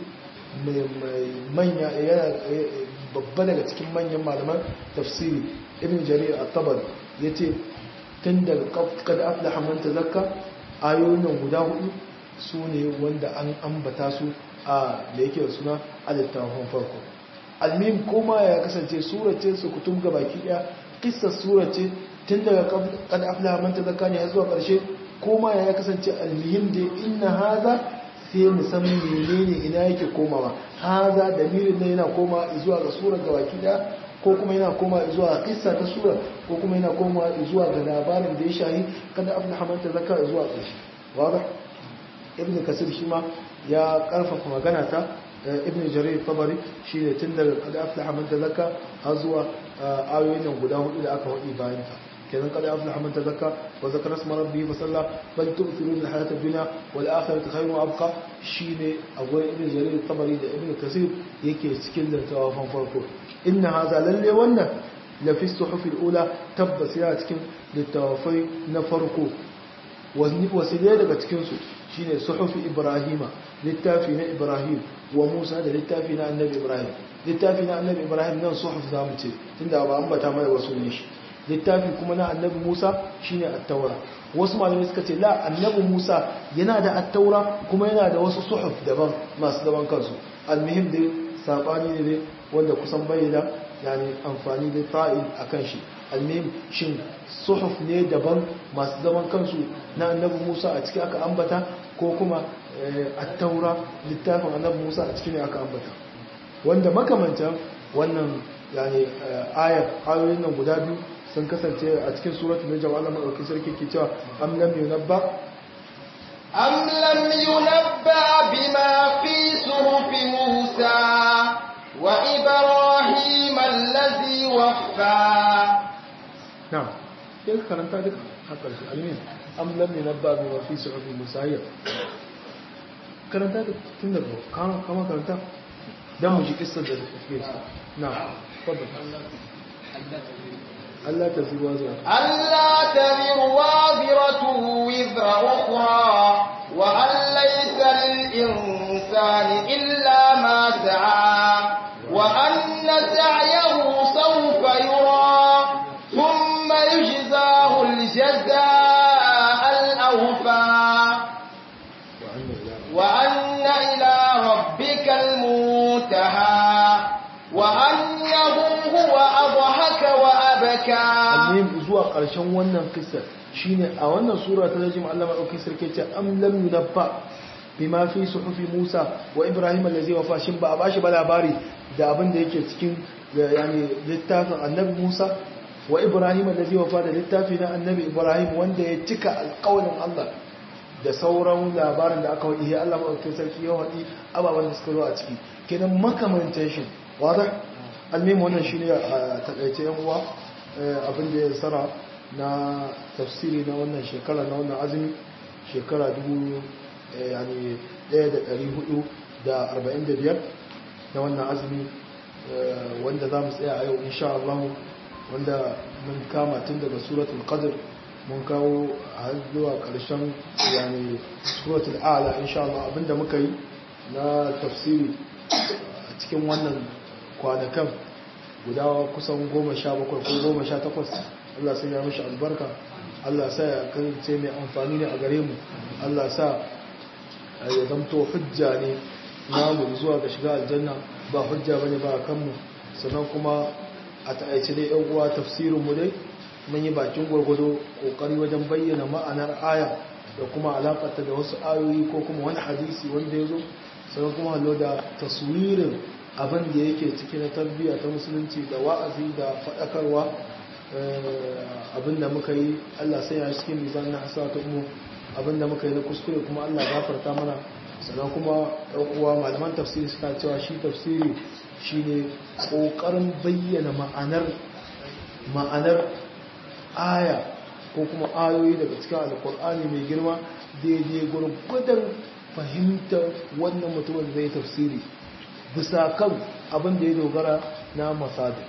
manya yana babba daga cikin manyan malaman tafsiri ibn jarir at-tabari yace tun daga qad aflaha man tazakka ayoyin guda hudu su ne wanda an ambata su a da yake suna alittafin farko almim kuma ya kasance sura ce su kutum ga baki daya kissar sura ce tun daga qad aflaha man tazakka ne zuwa karshe kuma ya kasance almihim da inna haza sai mu san menene ina yake komawa haza dalilin ne yana koma zuwa ga sura gabaki da ko kuma yana koma zuwa ga kissa ta sura ko kuma yana koma zuwa ga labarin da ya shahi kada abin hamanta zaka zuwa ƙarshe wada ibn kasir shi ma ya karfafa magana ta ibn jarir tabari shi ne tun daga kada afla hamanta zaka har zuwa ayoyin nan guda hudu da aka wadi bayan ta كذا قد أفلح من تزكى وذكر اسم ربه فصلى بل تؤثرون الحياة الدنيا والآخرة خير وأبقى شيني أقول ابن جرير الطبري ده ابن كثير يكي سكيل توافن فرقه إن هذا للي ونه لفي الصحف الأولى تبس يا تكن للتوافي نفرقه وسيلة daga cikinsu shine suhufi ibrahima littafi na ibrahim wa musa da littafi na annabi ibrahim littafi na annabi ibrahim nan suhuf zamu ce tunda ba ambata mai wasu ne shi littafi kuma na annabi Musa shine at-taura wasu malamai suka ce la annabi Musa yana da at-taura kuma yana da wasu suhuf daban masu daban kansu almuhim dai sabani ne wanda kusan bayyana yani amfani da fa'il akan shi almuhim shin suhuf ne daban masu zaman kansu na annabi Musa a ciki aka ambata ko kuma at-taura littafin annabi Musa a ciki ne aka ambata wanda makamantan wannan yani ayar ayoyin nan guda biyu sun kasance a cikin suratul najm Allah madaukakin sarki ke cewa am lam yunabba am lam yunabba bima fi suhufi Musa wa Ibrahim allazi waffa na'am sai karanta duka haka shi almin am lam yunabba bima fi suhufi Musa ya karanta da tun daga kama karanta dan mu ji kissar da take na'am tabbata ألا تزر وازرة ألا تزر وازرة وزر أخرى وأن ليس للإنسان إلا ما سعى وأن سعيه سوف زكى almuhim zuwa ƙarshen wannan kissa shine a wannan sura ta rajim Allah madaukakin sarki ce am lam yunabba bima fi suhufi Musa wa Ibrahim allazi wafa shin ba a bashi ba labari da abin da yake cikin yani littafin Annabi Musa wa Ibrahim allazi wafa da littafi na Annabi Ibrahim wanda ya cika alƙawarin Allah da sauran labarin da aka wadi Allah madaukakin sarki ya wadi ababen da suka zo a ciki kenan makamantan shi wadah almuhim wannan shine a takaice yan uwa abin da ya tsara na tafsiri na wannan shekara na wannan azumi shekara 1445 na wannan azumi wanda za mu tsaya a yau insha Allah wanda mun kama tun daga suratul qadr mun kawo har zuwa ƙarshen yani suratul a'la insha Allah abinda muka yi na tafsiri a cikin wannan kwanakan guda kusan goma sha bakwai ko goma sha takwas Allah sai ya mishi albarka Allah sa ya kasance mai amfani ne a gare mu Allah sa ya zamto hujja ne namu zuwa ga shiga aljanna ba hujja bane ba kanmu sannan kuma a ta'aice dai yan uwa tafsirin mu dai mun yi bakin gwargwado kokari wajen bayyana ma'anar aya da kuma alakarta da wasu ayoyi ko kuma wani hadisi wanda ya zo sannan kuma hallo da taswirin abin da yake ciki na tarbiyya ta musulunci da wa'azi da faɗakarwa abin da muka yi Allah sai ya cikin mizan na hasata mu abin da muka yi na kuskure kuma Allah gafarta mana sannan kuma uwa malaman tafsiri suka cewa shi tafsiri shine kokarin bayyana ma'anar ma'anar aya ko kuma ayoyi daga cikin alkur'ani mai girma daidai gurgudan fahimtar wannan mutumin zai tafsiri bisa kan abin da ya dogara na masadi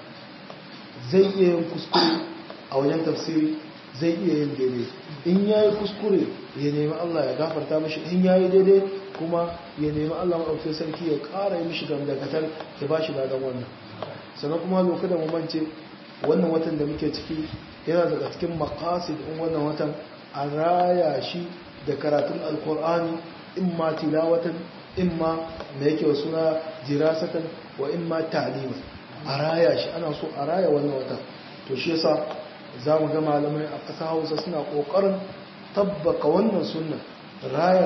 zai iya yin kuskure a wajen tafsiri zai iya yin daidai in ya yi kuskure ya nemi Allah ya gafarta mashi in ya yi daidai kuma ya nemi Allah maɗauki sarki ya ƙara yi mishi gamdakatar ya ba shi dadan wannan sannan kuma lokacin da mamance wannan watan da muke ciki yana daga cikin makasid in wannan watan a raya shi da karatun alkur'ani in ma tilawatan in ma da yake wa suna jirasatan wa in ma ta'liman a raya shi ana so a raya wannan watan to shi yasa za mu ga malamai a ƙasa hausa suna ƙoƙarin tabbaka wannan sunna raya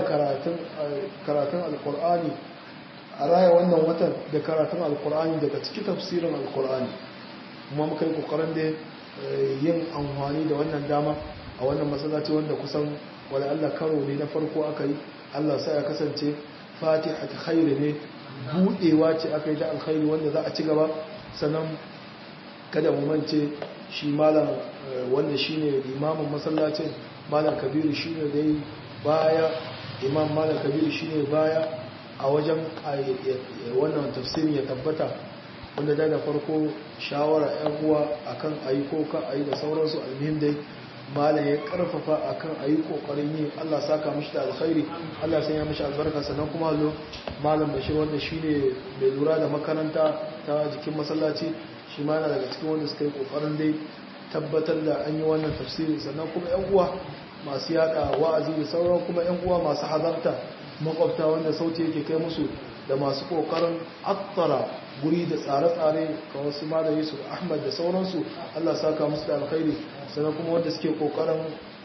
karatun alkur'ani a raya wannan watan da karatun alkur'ani daga ciki tafsirin alkur'ani kuma muka yi ƙoƙarin da yin amfani da wannan dama a wannan masallaci wanda kusan wani allah karo ne na farko aka yi allah sa ya kasance fatiha ta khairu ne buɗewa ce aka yi da alkhairi wanda za a ci gaba sannan kada mu mance shi malam wanda shine limamin masallacin malam kabiru shine dai baya imam malam kabiru shine baya a wajen wannan tafsirin ya tabbata wanda da da farko shawara yan uwa akan ayi ko ka ayi da sauransu almuhim dai malam ya karfafa akan ayi kokarin yi Allah saka mishi da alkhairi Allah sanya mishi albarka sannan kuma lo malam bashir wanda shine mai lura da makaranta ta jikin masallaci shi ma yana daga cikin wanda suka yi kokarin dai tabbatar da an yi wannan tafsiri sannan kuma yan uwa masu yada wa'azi da sauran kuma yan uwa masu hadarta makwabta wanda sauti yake kai musu da masu kokarin attara guri da tsare-tsare ka wasu da yusuf ahmad da sauransu allah saka musu da alkhairi sannan kuma wanda suke kokarin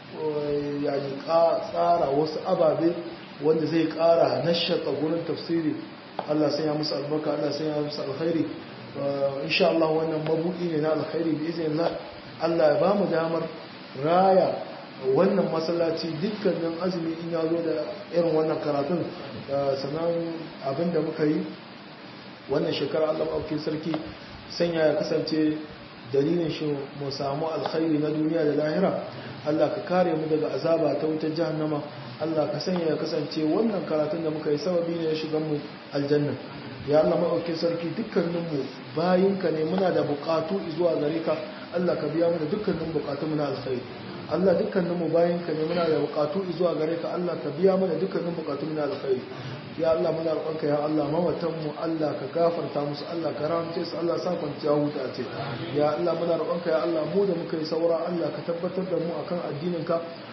yani tsara wasu ababe wanda zai kara nashata gurin tafsiri allah sanya musu albarka allah sanya musu alkhairi insha Allah wannan mabuɗi ne na alkhairi bi iznillah Allah ya bamu damar raya wannan masallaci dukkanin azumi in ya zo da irin wannan karatun sannan abinda muka yi wannan shekara Allah ɗauki sarki sanya ya kasance dalilin shi mu samu alkhairi na duniya da lahira Allah ka kare mu daga azaba ta wutar jahannama Allah ka sanya ya kasance wannan karatun da muka yi sababi ne ya shiga mu aljanna ya Allah maɗauki sarki dukkaninmu bayinka ne muna da buƙatu zuwa gare ka Allah ka biya mana dukkanin buƙatu muna alkhairi Allah dukkaninmu bayinka ne muna da buƙatu zuwa gare ka Allah ka biya mana dukkanin buƙatu muna alkhairi ya Allah muna roƙonka ya Allah mawatanmu Allah ka gafarta musu Allah ka ramce su Allah sa kwanciya huta ce ya Allah muna roƙonka ya Allah mu da muka yi saura Allah ka tabbatar da mu akan addinin ka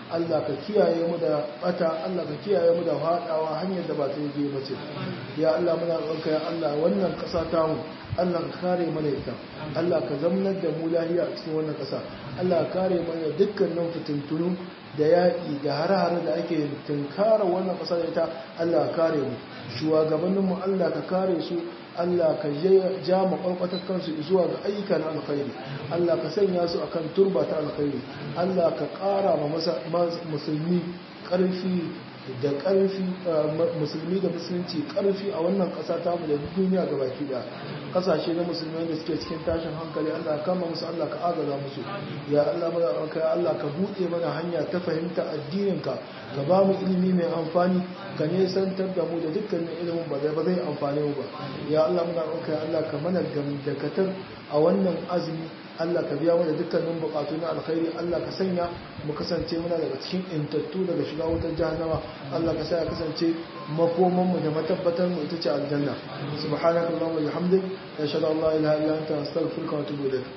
Allah ka kiyaye mu da bata Allah ka kiyaye mu da hadawa hanyar da ba ta yi bace ya Allah muna roƙonka ya Allah wannan ƙasa ta mu Allah ka kare mana ita Allah ka zamnar da mu lahiya a cikin wannan ƙasa Allah ka kare mana dukkanin fitintunu da yaƙi da hare-hare da ake tunkara wannan ƙasa da ita Allah ka kare mu shugabanninmu Allah ka kare su Allah ka ja makwalkwatar kansu zuwa ga ayyukan alkhairi Allah ka sanya su akan turba ta alkhairi Allah ka ƙara ma musulmi ƙarfi da ƙarfi musulmi da musulunci ƙarfi a wannan ƙasa ta mu da duniya ga baki da ƙasashe na musulmai da suke cikin tashin hankali Allah ka kama musu Allah ka agaza musu ya Allah mana ka Allah ka buɗe mana hanya ta fahimta addininka ka ba mu ilimi mai amfani ka nesantar da mu da dukkanin ilimin ba zai ba zai amfane mu ba ya Allah muna roƙa ya Allah ka mana gamdakatar a wannan azumi Allah ka biya mana dukkanin bukatu na alkhairi Allah ka sanya mu kasance muna daga cikin intattu daga shiga wutar jahannama Allah ka sa ya kasance makoman mu da matabbatar mu ita ce aljanna subhanakallahumma wa bihamdik ashhadu an la ilaha illa anta astaghfiruka wa atubu ilayk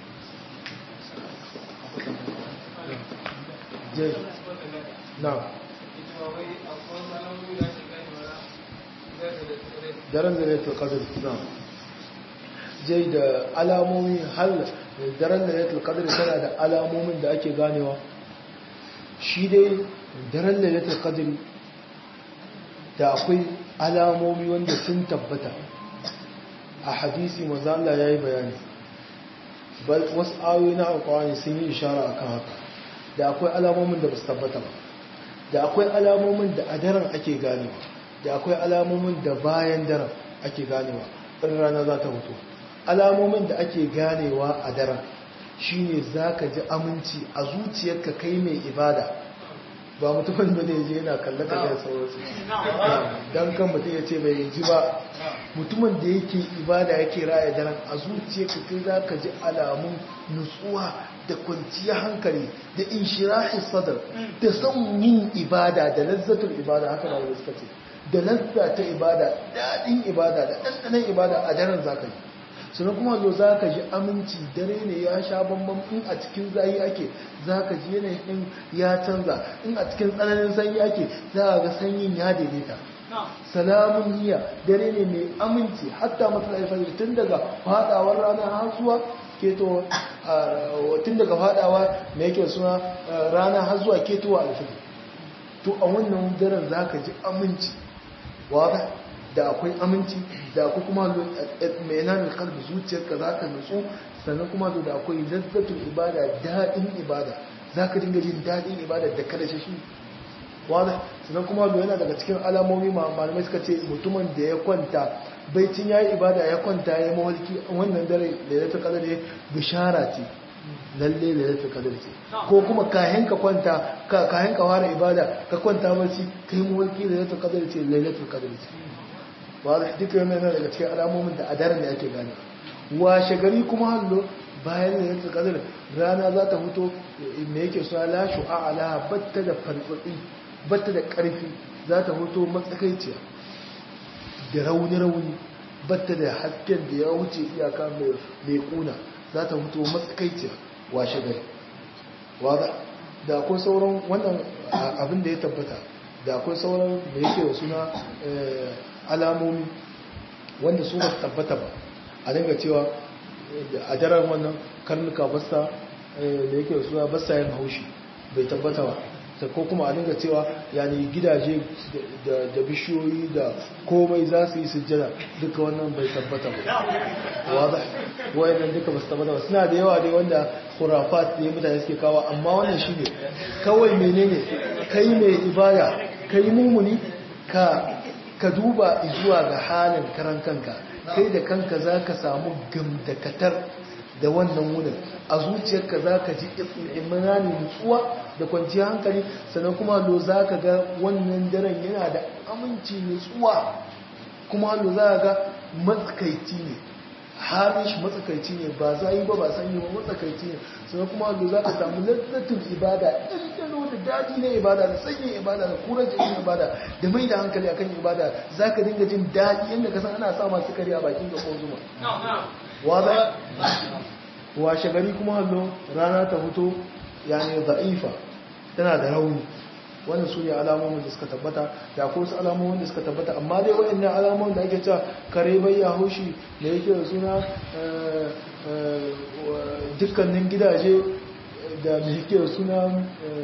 je na'am daren da ne to qadr na'am jai da alamomi hal daren da lailatul qadr tana da alamomin da ake ganewa shi dai daren lailatul qadr da akwai alamomi wanda sun tabbata a hadisi manzo Allah yayi bayani bal wasu ayoyi na alqur'ani sun yi ishara akan haka da akwai alamomin da ba su tabbata ba da akwai alamomin da a daren ake ganewa da akwai alamomin da bayan daren ake ganewa in rana za ta mutu alamomin da ake ganewa a daren shine za ka ji aminci a zuciyarka kai mai ibada ba mutumin da ne je yana kallaka da sauransu don kan mutum ya ce bai ji ba mutumin da yake ibada yake raya daren a zuciyarka kai za ka ji alamun nutsuwa da kwanciyar hankali da inshirahi sadar da son yin ibada da lazzatul ibada haka na suka ce da lazza ta ibada daɗin ibada da ɗanɗanen ibada a daren za ka yi sannan kuma zo za ka ji aminci dare ne ya sha bambam in a cikin zayi ake za ka ji yanayin ya canza in a cikin tsananin sanyi ake za a ga sanyin ya daidaita salamun niyya dare ne mai aminci hatta matsala alfajir tun daga fadawar rana har zuwa keto tun daga fadawa mai yake suna rana har zuwa ketowa alfajir to a wannan daren za ka ji aminci wa da akwai aminci da akwai kuma mai nanin kalbi zuciyarka za ka nutsu sannan kuma da akwai lazzatul ibada daɗin ibada za ka dinga jin daɗin ibada da kada shi wada sannan kuma da yana daga cikin alamomi malamai suka ce mutumin da ya kwanta baicin ya yi ibada ya kwanta ya yi mawalki wannan dare da ya ta kadar bishara ce lalle da ya kadar ce ko kuma kayan ka kwanta kayan ka fara ibada ka kwanta barci kai mawalki da ya ta kadar ce lailatul kadar ce wadda duka yana yana daga cikin alamomin da a daren da ake gane washe gari kuma hallo bayan da yanzu kadar rana za ta fito me yake suna lashu a ala batta da farfatsi batta da karfi za ta fito matsakaiciya da rauni-rauni batta da hasken da ya wuce iyaka mai kuna za ta fito matsakaiciya washe gari wadda da akwai sauran wannan abin da ya tabbata da akwai sauran da yake da suna alamomi wanda su ba su tabbata ba a dinga cewa a daren wannan karnuka basta da yake da suna basta yin haushi bai tabbata ba ko kuma a dinga cewa yani gidaje da bishiyoyi da komai za su yi sujjada duka wannan bai tabbata ba wadda wayannan duka ba su tabbata ba suna da yawa dai wanda khurafat ne mutane suke kawo amma wannan shi ne kawai menene kai mai ibada kai mumuni ka ka duba zuwa ga halin karan kanka kai da kanka za ka samu gamdakatar da wannan wurin a zuciyarka za ka ji imanin nutsuwa da kwanciyar hankali sannan kuma lo za ka ga wannan daren yana da aminci nutsuwa kuma lo za ka ga matsakaici ne halin shi matsakaici ne ba za yi ba ba sanyi ba matsakaici ne sannan kuma lo za ka samu lazzatin ibada ɗanɗano da daɗi na ibada da sanyin ibada da kurajin ibada da mai da hankali akan ibada za ka dinga jin daɗi yadda ka san ana sa masu kari a bakin ga ko zuma wada washe gari kuma hallo rana ta fito yani za'ifa tana da rauni wannan su ne alamomin da suka tabbata da akwai wasu alamomin da suka tabbata amma dai waɗannan alamomin da ake cewa kare bai ya haushi da yake da suna dukkanin gidaje da mai yake da suna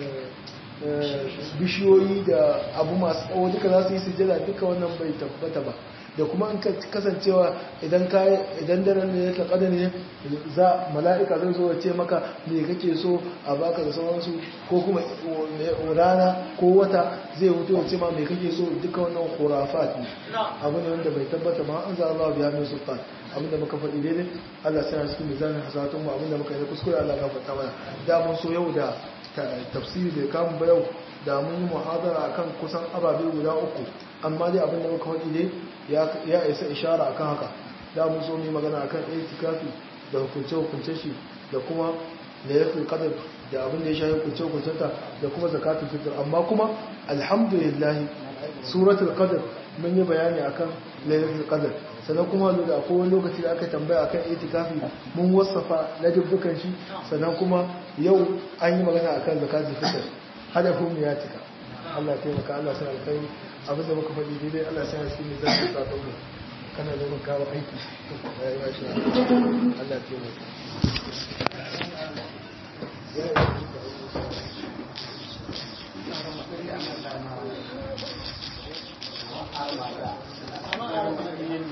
bishiyoyi da abu masu tsawo duka za su yi sujada duka wannan bai tabbata ba da kuma in kasancewa idan ka idan daren ne yake kada ne za mala'ika zai zo ya ce maka me kake so a baka da sauransu ko kuma rana ko wata zai wuto ya ce ma me kake so duka wannan khurafat ne abu ne wanda bai tabbata ma an za Allah biya min sultan abin da muka faɗi daidai Allah sai ya cikin mizanin hasatun mu abin da muka yi kuskure Allah ka faɗa mana da mun so yau da tafsiri da kamun ba yau da mun yi muhadara akan kusan ababe guda uku amma dai abin da muka faɗi dai ya isa ishara akan haka da mun so mu magana akan itikafi da hukunce hukunce shi da kuma laylatul qadr da abin da ya shafi hukunce hukuncenta da kuma zakatul fitr amma kuma alhamdulillah suratul qadr mun yi bayani akan laylatul qadr sannan kuma da akwai wani lokaci da aka tambaya akan itikafi mun wasafa na dubbukan shi sannan kuma yau an yi magana akan zakatul fitr hadafin mu ya cika Allah ya taimaka Allah sai alkhairi abinda muka faɗi daidai Allah sai shi ne zai sa ta kana da mun kawo aiki Allah ya taimaka